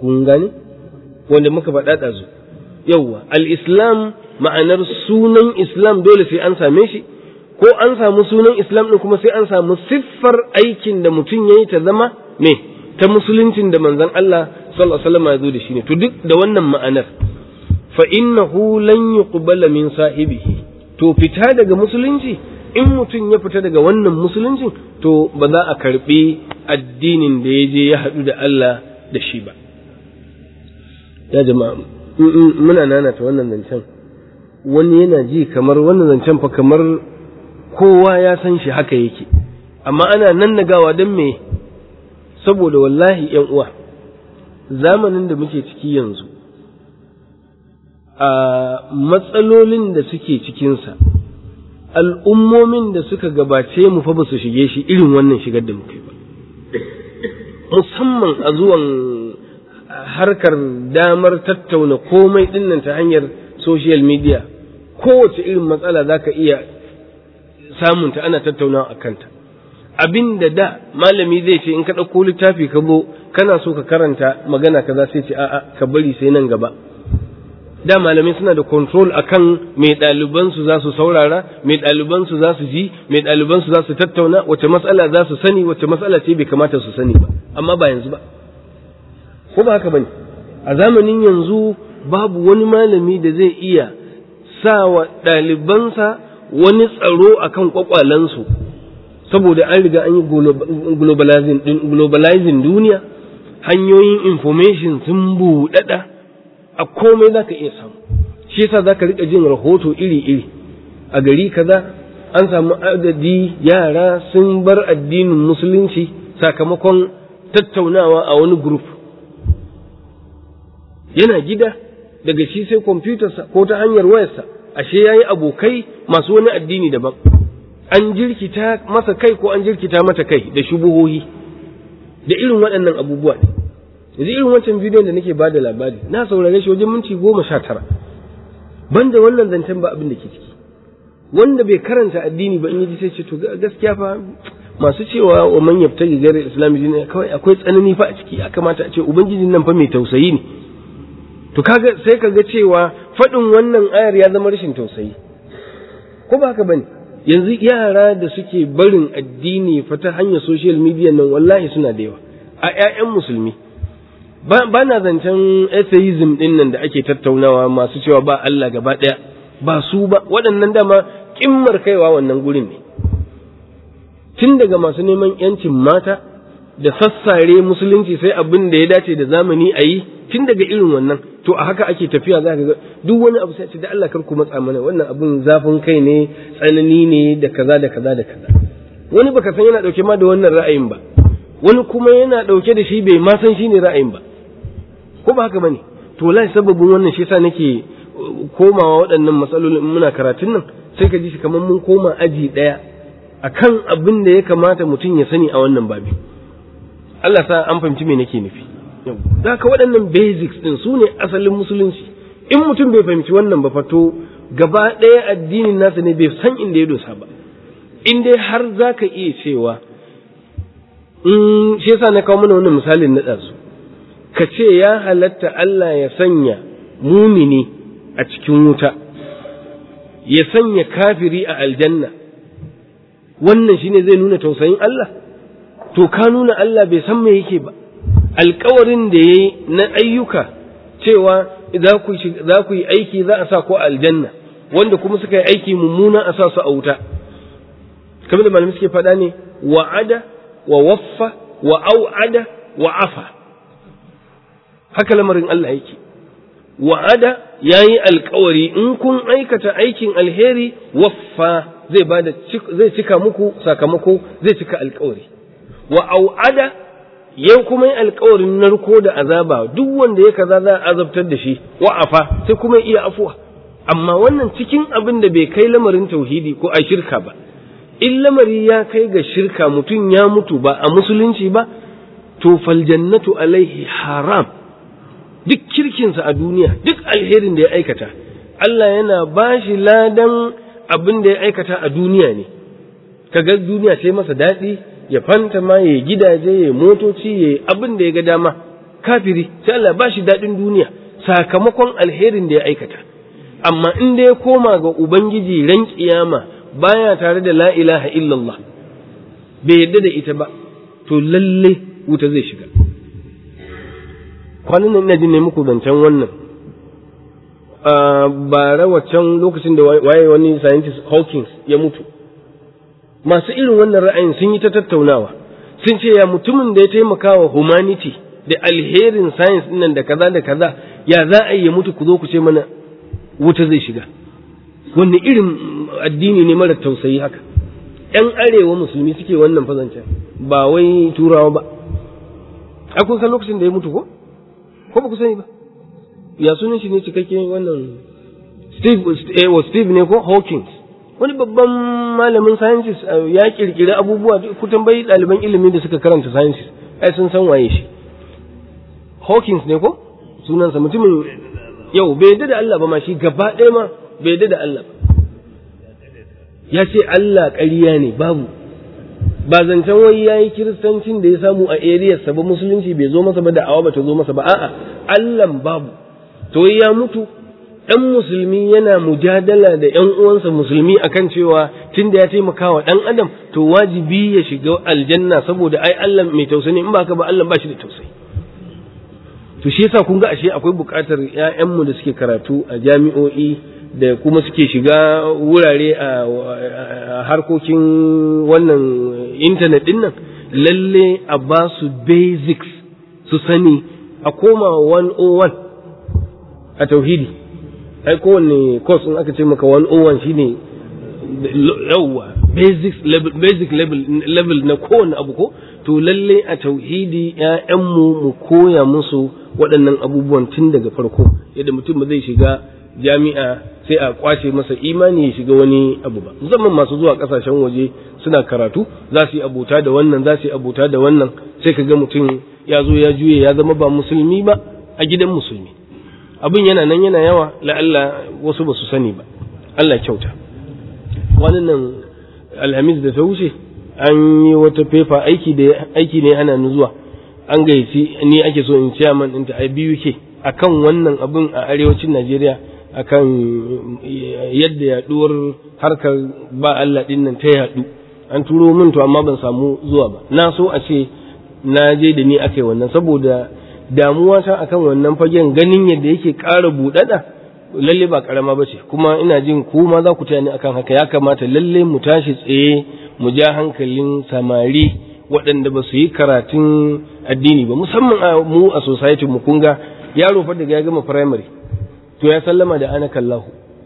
kun gane wanda muka faɗa ɗazu yawwa al-islam ma'anar sunan islam dole sai an same shi ko an samu sunan islam ɗin kuma sai an samu siffar aikin da mutum ya yi ta zama me ta musuluncin da manzon Allah sallallahu alaihi wasallam ya zo da shi ne to duk da wannan ma'anar fa innahu lan yuqbala min sahibihi to fita daga musulunci in mutum ya fita daga wannan musuluncin to ba za a karbi addinin da ya je ya haɗu da Allah da shi ba ya jama'a muna nanata wannan zancen wani yana ji kamar wannan zancen fa kamar kowa ya san shi haka yake amma ana nan nagawa don me saboda wallahi yan uwa zamanin da muke ciki yanzu a matsalolin da suke cikinsa al'ummomin da suka gabace mu fa ba su shige shi irin wannan shigar da muka yi ba musamman a zuwan harkar damar tattauna komai dinnan ta hanyar social media kowace irin matsala za ka iya samunta ana tattaunawa a kanta abin da da malami zai ce in ka ɗauko littafi ka zo kana so ka karanta magana kaza sai ce a'a ka bari sai nan gaba da malamai suna da control akan mai ɗalibansu za su saurara mai ɗalibansu za su ji mai ɗalibansu za su tattauna wace matsala za su sani wace matsala ce bai kamata su sani ba amma ba yanzu ba ko ba haka bane a zamanin yanzu babu wani malami da zai iya sa wa ɗalibansa wani tsaro akan kwakwalansu saboda an riga an yi globalizing duniya hanyoyin information sun buɗaɗa a komai za ka iya samu shi yasa za ka riƙa jin rahoto iri-iri a gari kaza an samu adadi yara sun bar addinin musulunci sakamakon tattaunawa a wani group yana gida daga shi sai kwamfutarsa ko ta hanyar wayarsa ashe ya yi abokai masu wani addini daban an jirkita masa kai ko an jirkita mata kai da shubuhohi da irin waɗannan abubuwa ne yanzu irin wancan bidiyon da nake bada labari na saurare shi wajen minti goma sha tara banda wannan zancen ba abin da ke ciki wanda bai karanta addini ba in yi sai ce to gaskiya fa masu cewa wa man yabtagi gairar islami dini kawai akwai tsanani fa a ciki ya kamata a ce ubangijin nan fa mai tausayi ne to kaga sai kaga cewa faɗin wannan ayar ya zama rashin tausayi ko ba haka bane yanzu yara da suke barin addini fa ta hanyar social media nan wallahi suna da yawa a ƴaƴan musulmi ba na zancen atheism din nan da ake tattaunawa masu cewa ba Allah gaba ɗaya ba su ba waɗannan dama kimmar kaiwa wannan gurin ne tun daga masu neman yancin mata da sassare musulunci sai abin da ya dace da zamani a yi tun daga irin wannan to a haka ake tafiya za ka ga duk wani abu sai ce da Allah kar ku matsa mana wannan abun zafin kai ne tsanani ne da kaza da kaza da kaza wani baka san yana dauke ma da wannan ra'ayin ba wani kuma yana dauke da shi bai ma san shine ra'ayin ba ko ba haka bane to wallahi sababin wannan shi yasa nake komawa waɗannan matsalolin muna karatun nan sai ka ji shi kamar mun koma aji ɗaya akan abin da ya kamata mutum ya sani a wannan babi Allah sa an fahimci me nake nufi da ka waɗannan basics ɗin su ne asalin musulunci in mutum bai fahimci wannan ba fato gaba ɗaya addinin nasa ne bai san inda ya dosa ba in dai har za ka iya cewa in shi yasa na kawo mana wannan misalin na ɗazu ka ce ya halatta Allah ya sanya mumini a cikin wuta ya sanya kafiri a aljanna wannan shine zai nuna tausayin Allah to ka nuna Allah bai san me yake ba alkawarin da ya yi na ayyuka cewa za ku yi aiki za a sa ko aljanna wanda kuma suka yi aiki mummuna a sa su a wuta kamar da malamai suke faɗa ne wa'ada wa waffa wa au'ada wa afa haka lamarin Allah yake wa'ada ya yi alkawari in kun aikata aikin alheri waffa zai bada zai cika muku sakamako zai cika alkawari wa au'ada yau kuma yi alkawarin narko da azaba duk wanda ya kaza za a azabtar da shi wa'afa sai kuma iya afuwa amma wannan cikin abin da bai kai lamarin tauhidi ko a shirka ba in lamari ya kai ga shirka mutum ya mutu ba a musulunci ba to faljannatu alaihi haram duk kirkinsa a duniya duk alherin da ya aikata Allah yana ba shi ladan abin da ya aikata a duniya ne kaga duniya sai masa daɗi ya fanta ma ya gidaje ya motoci ya abin da ya ga dama kafiri sai Allah ba shi daɗin duniya sakamakon alherin da ya aikata amma in da ya koma ga ubangiji ran kiyama baya tare da la ilaha illallah bai yadda da ita ba to lalle wuta zai shiga kwanan nan ina jin ne muku zancen wannan bara waccan lokacin da waye wani scientist Hawkins ya mutu masu irin wannan ra'ayin sun yi ta tattaunawa sun ce ya mutumin da ya taimaka wa humanity da alherin science nan da kaza da kaza ya za a yi ya mutu ku zo ku ce mana wuta zai shiga wanne irin addini ne mara tausayi haka ‘yan arewa musulmi suke wannan fazancen ba wai turawa ba a kun san lokacin da ya mutu ko ko ba ku sani ba ya sunan shi ne cikakke wannan steve eh, steve ne ko hawkins wani babban malamin sciences ya kirkiri abubuwa ku tambayi ɗaliban ilimi da suka karanta sciences ai sun san waye shi hawkins ne ko sunansa mutumin yau bai yadda da Allah ba ma shi gaba ɗaya ma bai yadda da Allah ba ya ce Allah ƙarya ne babu ba zancen wai ya yi kiristancin da ya samu a eriyarsa ba musulunci bai zo masa ba da awa ba ta zo masa ba a'a Allah babu to ya mutu dan musulmi yana mujadala da ƴan uwansa musulmi akan cewa tunda ya taimaka wa dan adam to wajibi ya shiga aljanna saboda ai Allah mai tausayi in ba ka ba Allah ba shi da tausayi to shi yasa kun ga ashe akwai buƙatar ƴaƴanmu da suke karatu a jami'o'i da kuma suke shiga wurare a harkokin wannan intanet din nan lalle a ba su basics su sani a koma 101 a tauhidi ai kowanne course in aka ce maka 101 shine yawwa basic level basic level level na kowanne abu ko to lalle a tauhidi ƴaƴanmu mu koya musu waɗannan abubuwan tun daga farko yadda mutum ba zai shiga jami'a sai a kwace masa imani ya shiga wani abu ba musamman masu zuwa kasashen waje suna karatu za su yi abota da wannan za su yi abota da wannan sai ka ga mutum ya zo ya juye ya zama ba musulmi ba a gidan musulmi abin yana nan yana yawa la'alla wasu ba su sani ba Allah kyauta wannan alhamis da ta wuce an yi wata fefa aiki da aiki ne ana zuwa an gayyaci ni ake so in chairman ɗinta a biyu ke akan wannan abin a arewacin Najeriya akan yadda yaduwar harkar ba Allah din nan ta yadu an turo min to amma ban samu zuwa ba na so a ce na je da ni akai wannan saboda damuwa ta akan wannan fagen ganin yadda yake ƙara buɗaɗa lalle ba karama ba ce kuma ina jin ku ma za ku taya ni akan haka ya kamata lalle mu tashi tsaye mu ja hankalin samari waɗanda ba su yi karatun addini ba musamman mu a society mu kunga yaro fa daga ya gama primary to ya sallama da ana kallahu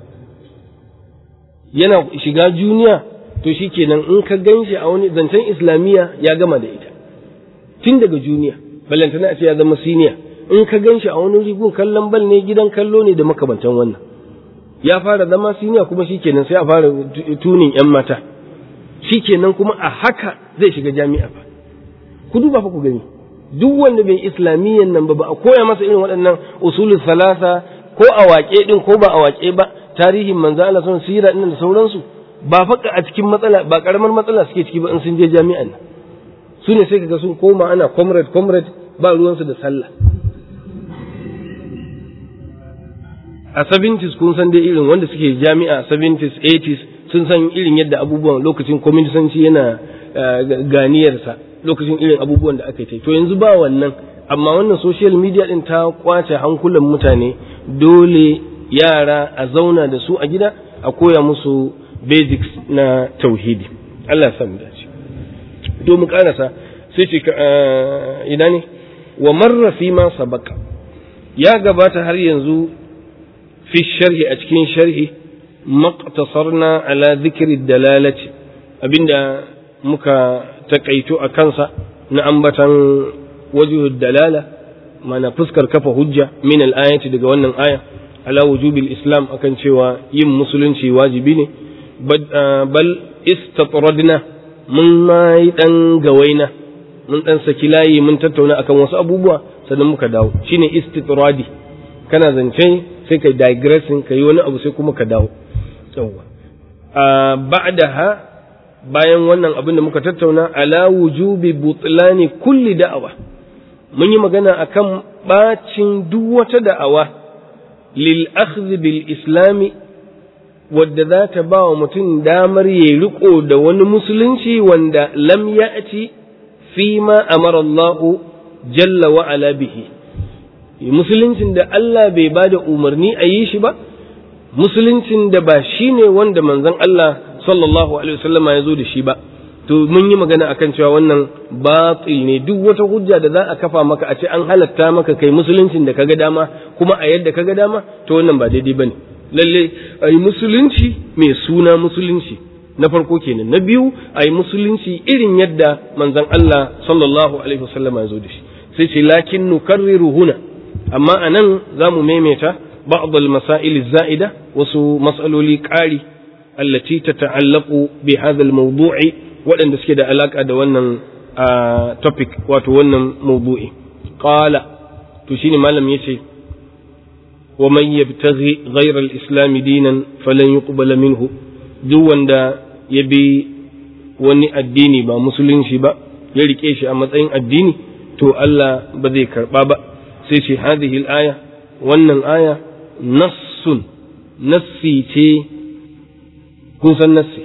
yana shiga juniya to shi kenan in ka gan shi a wani zancen islamiyya ya gama da ita tun daga juniya ballantana a ce ya zama siniya in ka gan shi a wani rigun kallon bal ne gidan kallo ne da makamantan wannan ya fara zama siniya kuma shi kenan sai a fara tunin yan mata shi kenan kuma a haka zai shiga jami'a ba ku duba fa ku gani duk wanda bai islamiyyan nan ba ba a koya masa irin waɗannan usulul salasa ko a waƙe ɗin ko ba a waƙe ba tarihin manzo Allah sun sira ɗin da sauransu ba fa a cikin matsala ba karamar matsala suke ciki ba in sun je jami'an nan su ne sai kaga sun koma ana comrade comrade ba ruwansu da sallah a 70s kun san dai irin wanda suke jami'a 70s 80s sun san irin yadda abubuwan lokacin kwaminisanci yana ganiyarsa lokacin irin abubuwan da aka yi to yanzu ba wannan amma wannan social media din ta kwace hankulan mutane dole yara a zauna da su a gida a koya musu basics na tauhidi Allah ya samu dace to mu karasa sai ce ina ne wa marra fi ma sabaka ya gabata har yanzu fi sharhi a cikin sharhi maqtasarna ala dhikri dalalati abinda muka takaito a kansa na ambatan wajhu dalala mana fuskar kafa hujja min al-ayati daga wannan aya ala wujubil islam akan cewa yin musulunci wajibi ne bal istatradna mun ma yi dan gawaina mun dan saki layi mun tattauna akan wasu abubuwa sannan muka dawo shine istitradi kana zance sai kai digressing kai wani abu sai kuma ka dawo yawa ba'daha bayan wannan abin da muka tattauna ala wujubi butlani kulli da'awa mun yi magana akan bacin duk wata da'awa lil akhdh bil islami wadda za ta ba wa mutum damar ya riko da wani musulunci wanda lam ya'ti fi ma amara Allah jalla wa ala bihi musuluncin da Allah bai ba da umarni a yi shi ba musuluncin da ba shi ne wanda manzon Allah sallallahu alaihi wasallama ya zo da shi ba to mun yi magana akan cewa wannan batil ne duk wata hujja da za a kafa maka a ce an halatta maka kai musuluncin da kaga dama kuma a yadda kaga dama to wannan ba daidai bane lalle a yi musulunci mai suna musulunci na farko kenan na biyu a yi musulunci irin yadda manzon Allah sallallahu alaihi wasallama ya zo da shi sai ce lakin nukarriru huna amma anan za mu maimaita ba'd al-masail az-za'ida wasu mas'aloli ƙari allati tata'allaqu bi hadha al-mawdu'i waɗanda suke da alaka da wannan topic wato wannan mawdu'i qala to shine malam yace wa man yabtaghi ghayra al-islam dinan falan yuqbala minhu duk wanda ya bi wani addini ba musulunci ba ya rike shi a matsayin addini to Allah ba zai karba ba sai ce hadhihi al-aya wannan aya nassun nassi ce kun san nassi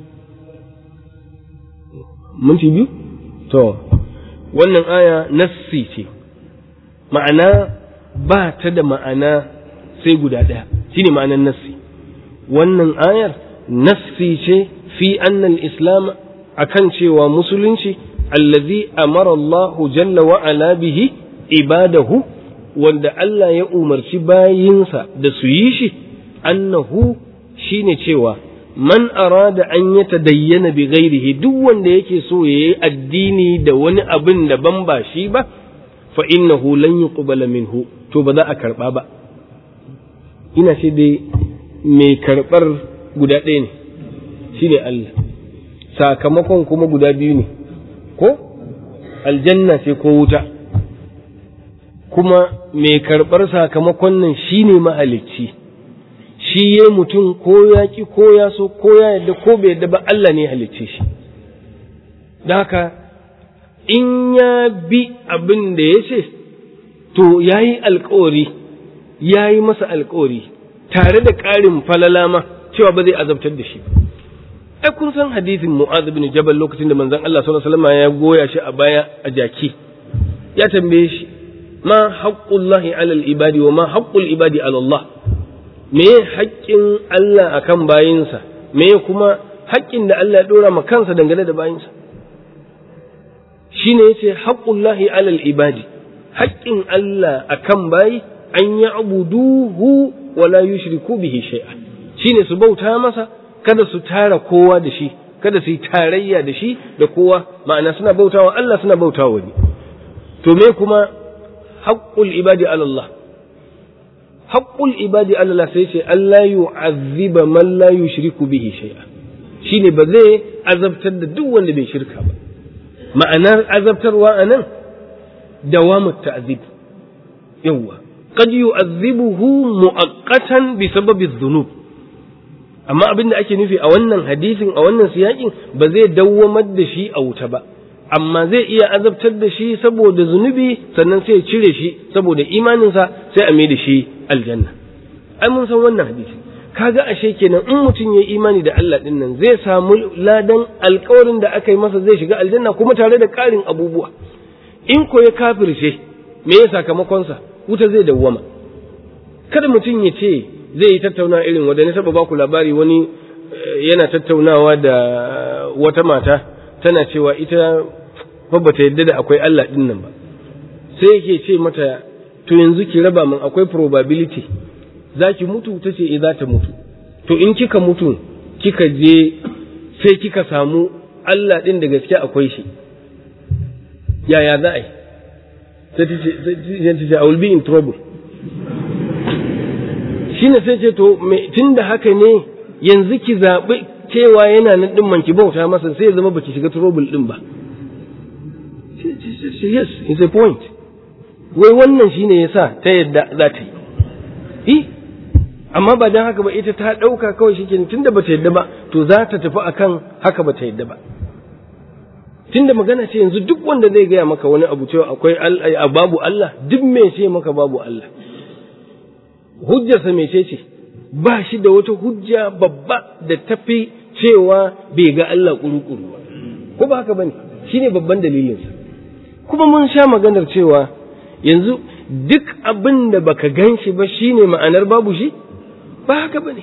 minti biyu to wannan aya nassi ce ma'ana ba ta da ma'ana sai guda ɗaya shine ma'anar nassi wannan ayar nassi ce fi annal islam akan cewa musulunci allazi amara Allah jalla wa ala bihi ibadahu wanda Allah ya umarci bayinsa da su yi shi annahu shine cewa man arada an ya tadayyana bi ghairihi duk wanda yake so ya yi addini da wani abin da ban ba shi ba fa innahu lan yuqbala minhu to ba za a karba ba ina ce dai mai karbar guda ɗaya ne shine Allah sakamakon kuma guda biyu ne ko aljanna ce ko wuta kuma mai karɓar sakamakon nan shi ne mahalicci shi ya mutum ko ya ki ko ya so ko ya yadda ko bai yadda ba Allah ne halicce shi da haka in ya bi abin da ya ce to ya yi alkawari ya yi masa alkawari tare da ƙarin falala ma cewa ba zai azabtar da shi ai kun san hadisin mu'az bin jabal lokacin da manzon Allah sallallahu alaihi wasallam ya goya shi a baya a jaki ya tambaye shi ma haqqullahi alal ibadi wa ma haqqul ibadi ala Allah me haƙƙin Allah akan bayinsa me kuma haƙƙin da Allah ya dora ma kansa dangane da bayinsa shine yace haqqullahi alal ibadi haƙƙin Allah akan bayi an ya'buduhu wa la yushriku bihi shay'a shine su bauta masa kada su tara kowa da shi kada su yi tarayya da shi da kowa ma'ana suna bautawa Allah suna bautawa wani to me kuma haqqul ibadi ala Allah haqqul ibadi ala Allah sai ce Allah yu'azziba man la yushriku bihi shay'a shine ba zai azabtar da duk wanda bai shirka ba ma'anar azabtarwa anan dawamut ta'zib yawa qad yu'azzibuhu mu'aqqatan bi sababi dhunub amma abin da ake nufi a wannan hadisin a wannan siyakin ba zai dawwamar da shi a wuta ba amma zai iya azabtar da shi saboda zunubi sannan sai ya cire shi saboda imaninsa sai a mai da shi aljanna ai mun san wannan hadisi kaga ashe kenan in mutum ya imani da Allah din nan zai samu ladan alkawarin da aka yi masa zai shiga aljanna kuma tare da ƙarin abubuwa in ko ya kafirce me ya sakamakonsa wuta zai dawwama kada mutum ya ce zai yi tattauna irin wanda na taba baku labari wani yana tattaunawa da wata mata tana cewa ita fa bata yadda da akwai Allah din nan ba sai yake ce mata to yanzu ki raba min akwai probability za ki mutu ta ce za ta mutu to in kika mutu kika je sai kika samu Allah din da gaske akwai shi yaya za a yi sai ta ce I will be in trouble shi ne sai ce to tun da haka ne yanzu ki zaɓi cewa yana nan ɗin man ki bauta masa sai ya zama baki shiga trouble ɗin ba yes it's a point wai wannan shine yasa ta yadda za ta yi amma ba don haka ba ita ta ɗauka kawai shi kenan tunda bata yadda ba to za ta tafi akan haka bata yadda ba tunda magana ce yanzu duk wanda zai gaya maka wani abu cewa akwai babu Allah duk me ce maka babu Allah hujjarsa mece ce ba shi da wata hujja babba da tafi cewa bai ga Allah kuru-kuru ba ko ba haka bane shine babban dalilinsa kuma mun sha maganar cewa yanzu duk abin da baka gan shi ba shine ma'anar babu shi ba haka bane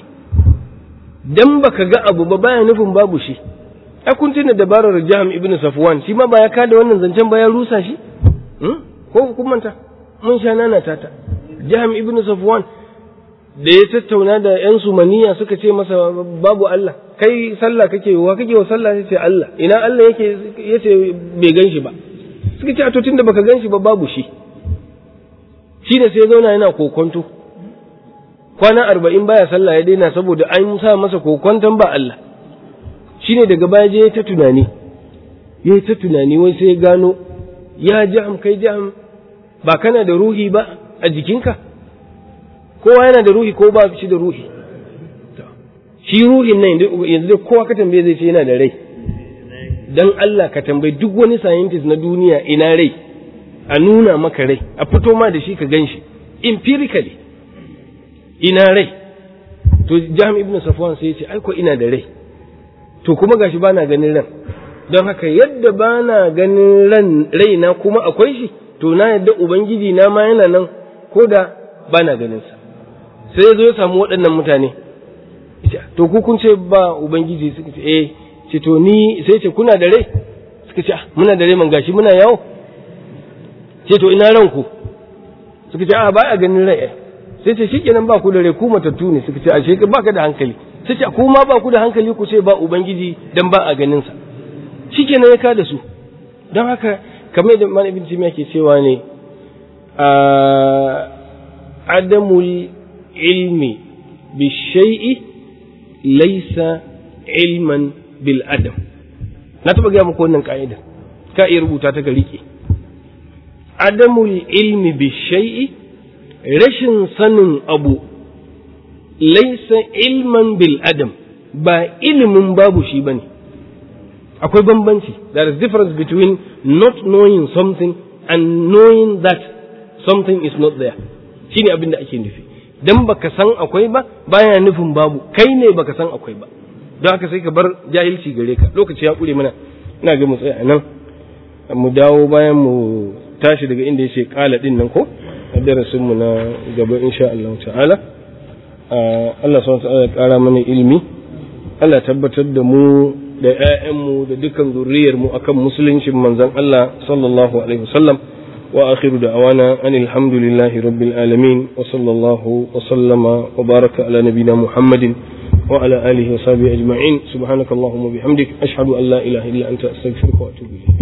dan baka ga abu ba baya nufin babu shi ai kun tuna dabarar Jaham ibn Safwan shi ma ba ya kada wannan zancen ba ya rusa shi ko kun manta mun sha nana tata Jaham ibn Safwan da ya tattauna da ‘yan sumaniya suka ce masa babu Allah, kai sallah kake wa kake wa sallah ya ce Allah, ina Allah yake ya ce bai gan shi ba, suka ce a to tunda baka gan shi ba babu shi, shi ne sai ya zauna yana kokonto, kwana arba'in baya sallah ya daina saboda an sa masa kokonton ba Allah, shi ne daga baya je ya ta tunani, ya ta tunani wai sai ya gano, ya jam kai jam ba kana da ruhi ba a jikinka? kowa yana da ruhi ko ba shi da ruhi shi ruhin nan yanzu dai kowa ka tambaye zai ce yana da rai dan Allah ka tambayi duk wani scientist na duniya ina rai a nuna maka rai a fito ma da shi ka gan shi empirically ina rai to jami ibn safwan sai ya ce ai ko ina da rai to kuma gashi bana ganin ran don haka yadda bana ganin ran raina kuma akwai shi to na yadda ubangiji na ma yana nan ko da bana ganin sa sai ya zo ya samu waɗannan mutane to ku kun ce ba ubangiji suka ce eh ce to ni sai ce kuna da rai suka ce muna da rai man gashi muna yawo ce to ina ranku suka ce a ba a ganin rai sai ce shikenan ba ku da rai ku matattu ne suka ce a shekar ba ka da hankali sai ce ku ma ba ku da hankali ku ce ba ubangiji dan ba a ganin sa shikenan ya kada su don haka kamar da man ibn timiya ke cewa ne a adamul ilmi bishai'i laisa ilman bil adam na taba gaya muku wannan ka'ida ka iya rubuta ta ga rike adamul ilmi bishai'i rashin sanin abu laisa ilman bil adam ba ilimin babu shi bane akwai bambanci there is difference between not knowing something and knowing that something is not there shine abin da ake nufi dan baka san akwai ba baya nufin babu kai ne baka san akwai ba don haka sai ka bar jahilci gare ka lokaci ya kure mana ina ga mu tsaya nan mu dawo bayan mu tashi daga inda yace kala din nan ko a darasin mu na gaba insha Allah ta'ala Allah subhanahu wa ta'ala ya kara mana ilimi Allah tabbatar da mu da ƴaƴanmu da dukkan zuriyar mu akan musuluncin manzon Allah sallallahu alaihi wasallam وآخر دعوانا أن الحمد لله رب العالمين وصلى الله وسلم وبارك على نبينا محمد وعلى آله وصحبه أجمعين سبحانك اللهم وبحمدك أشهد أن لا إله إلا أنت أستغفرك وأتوب إليك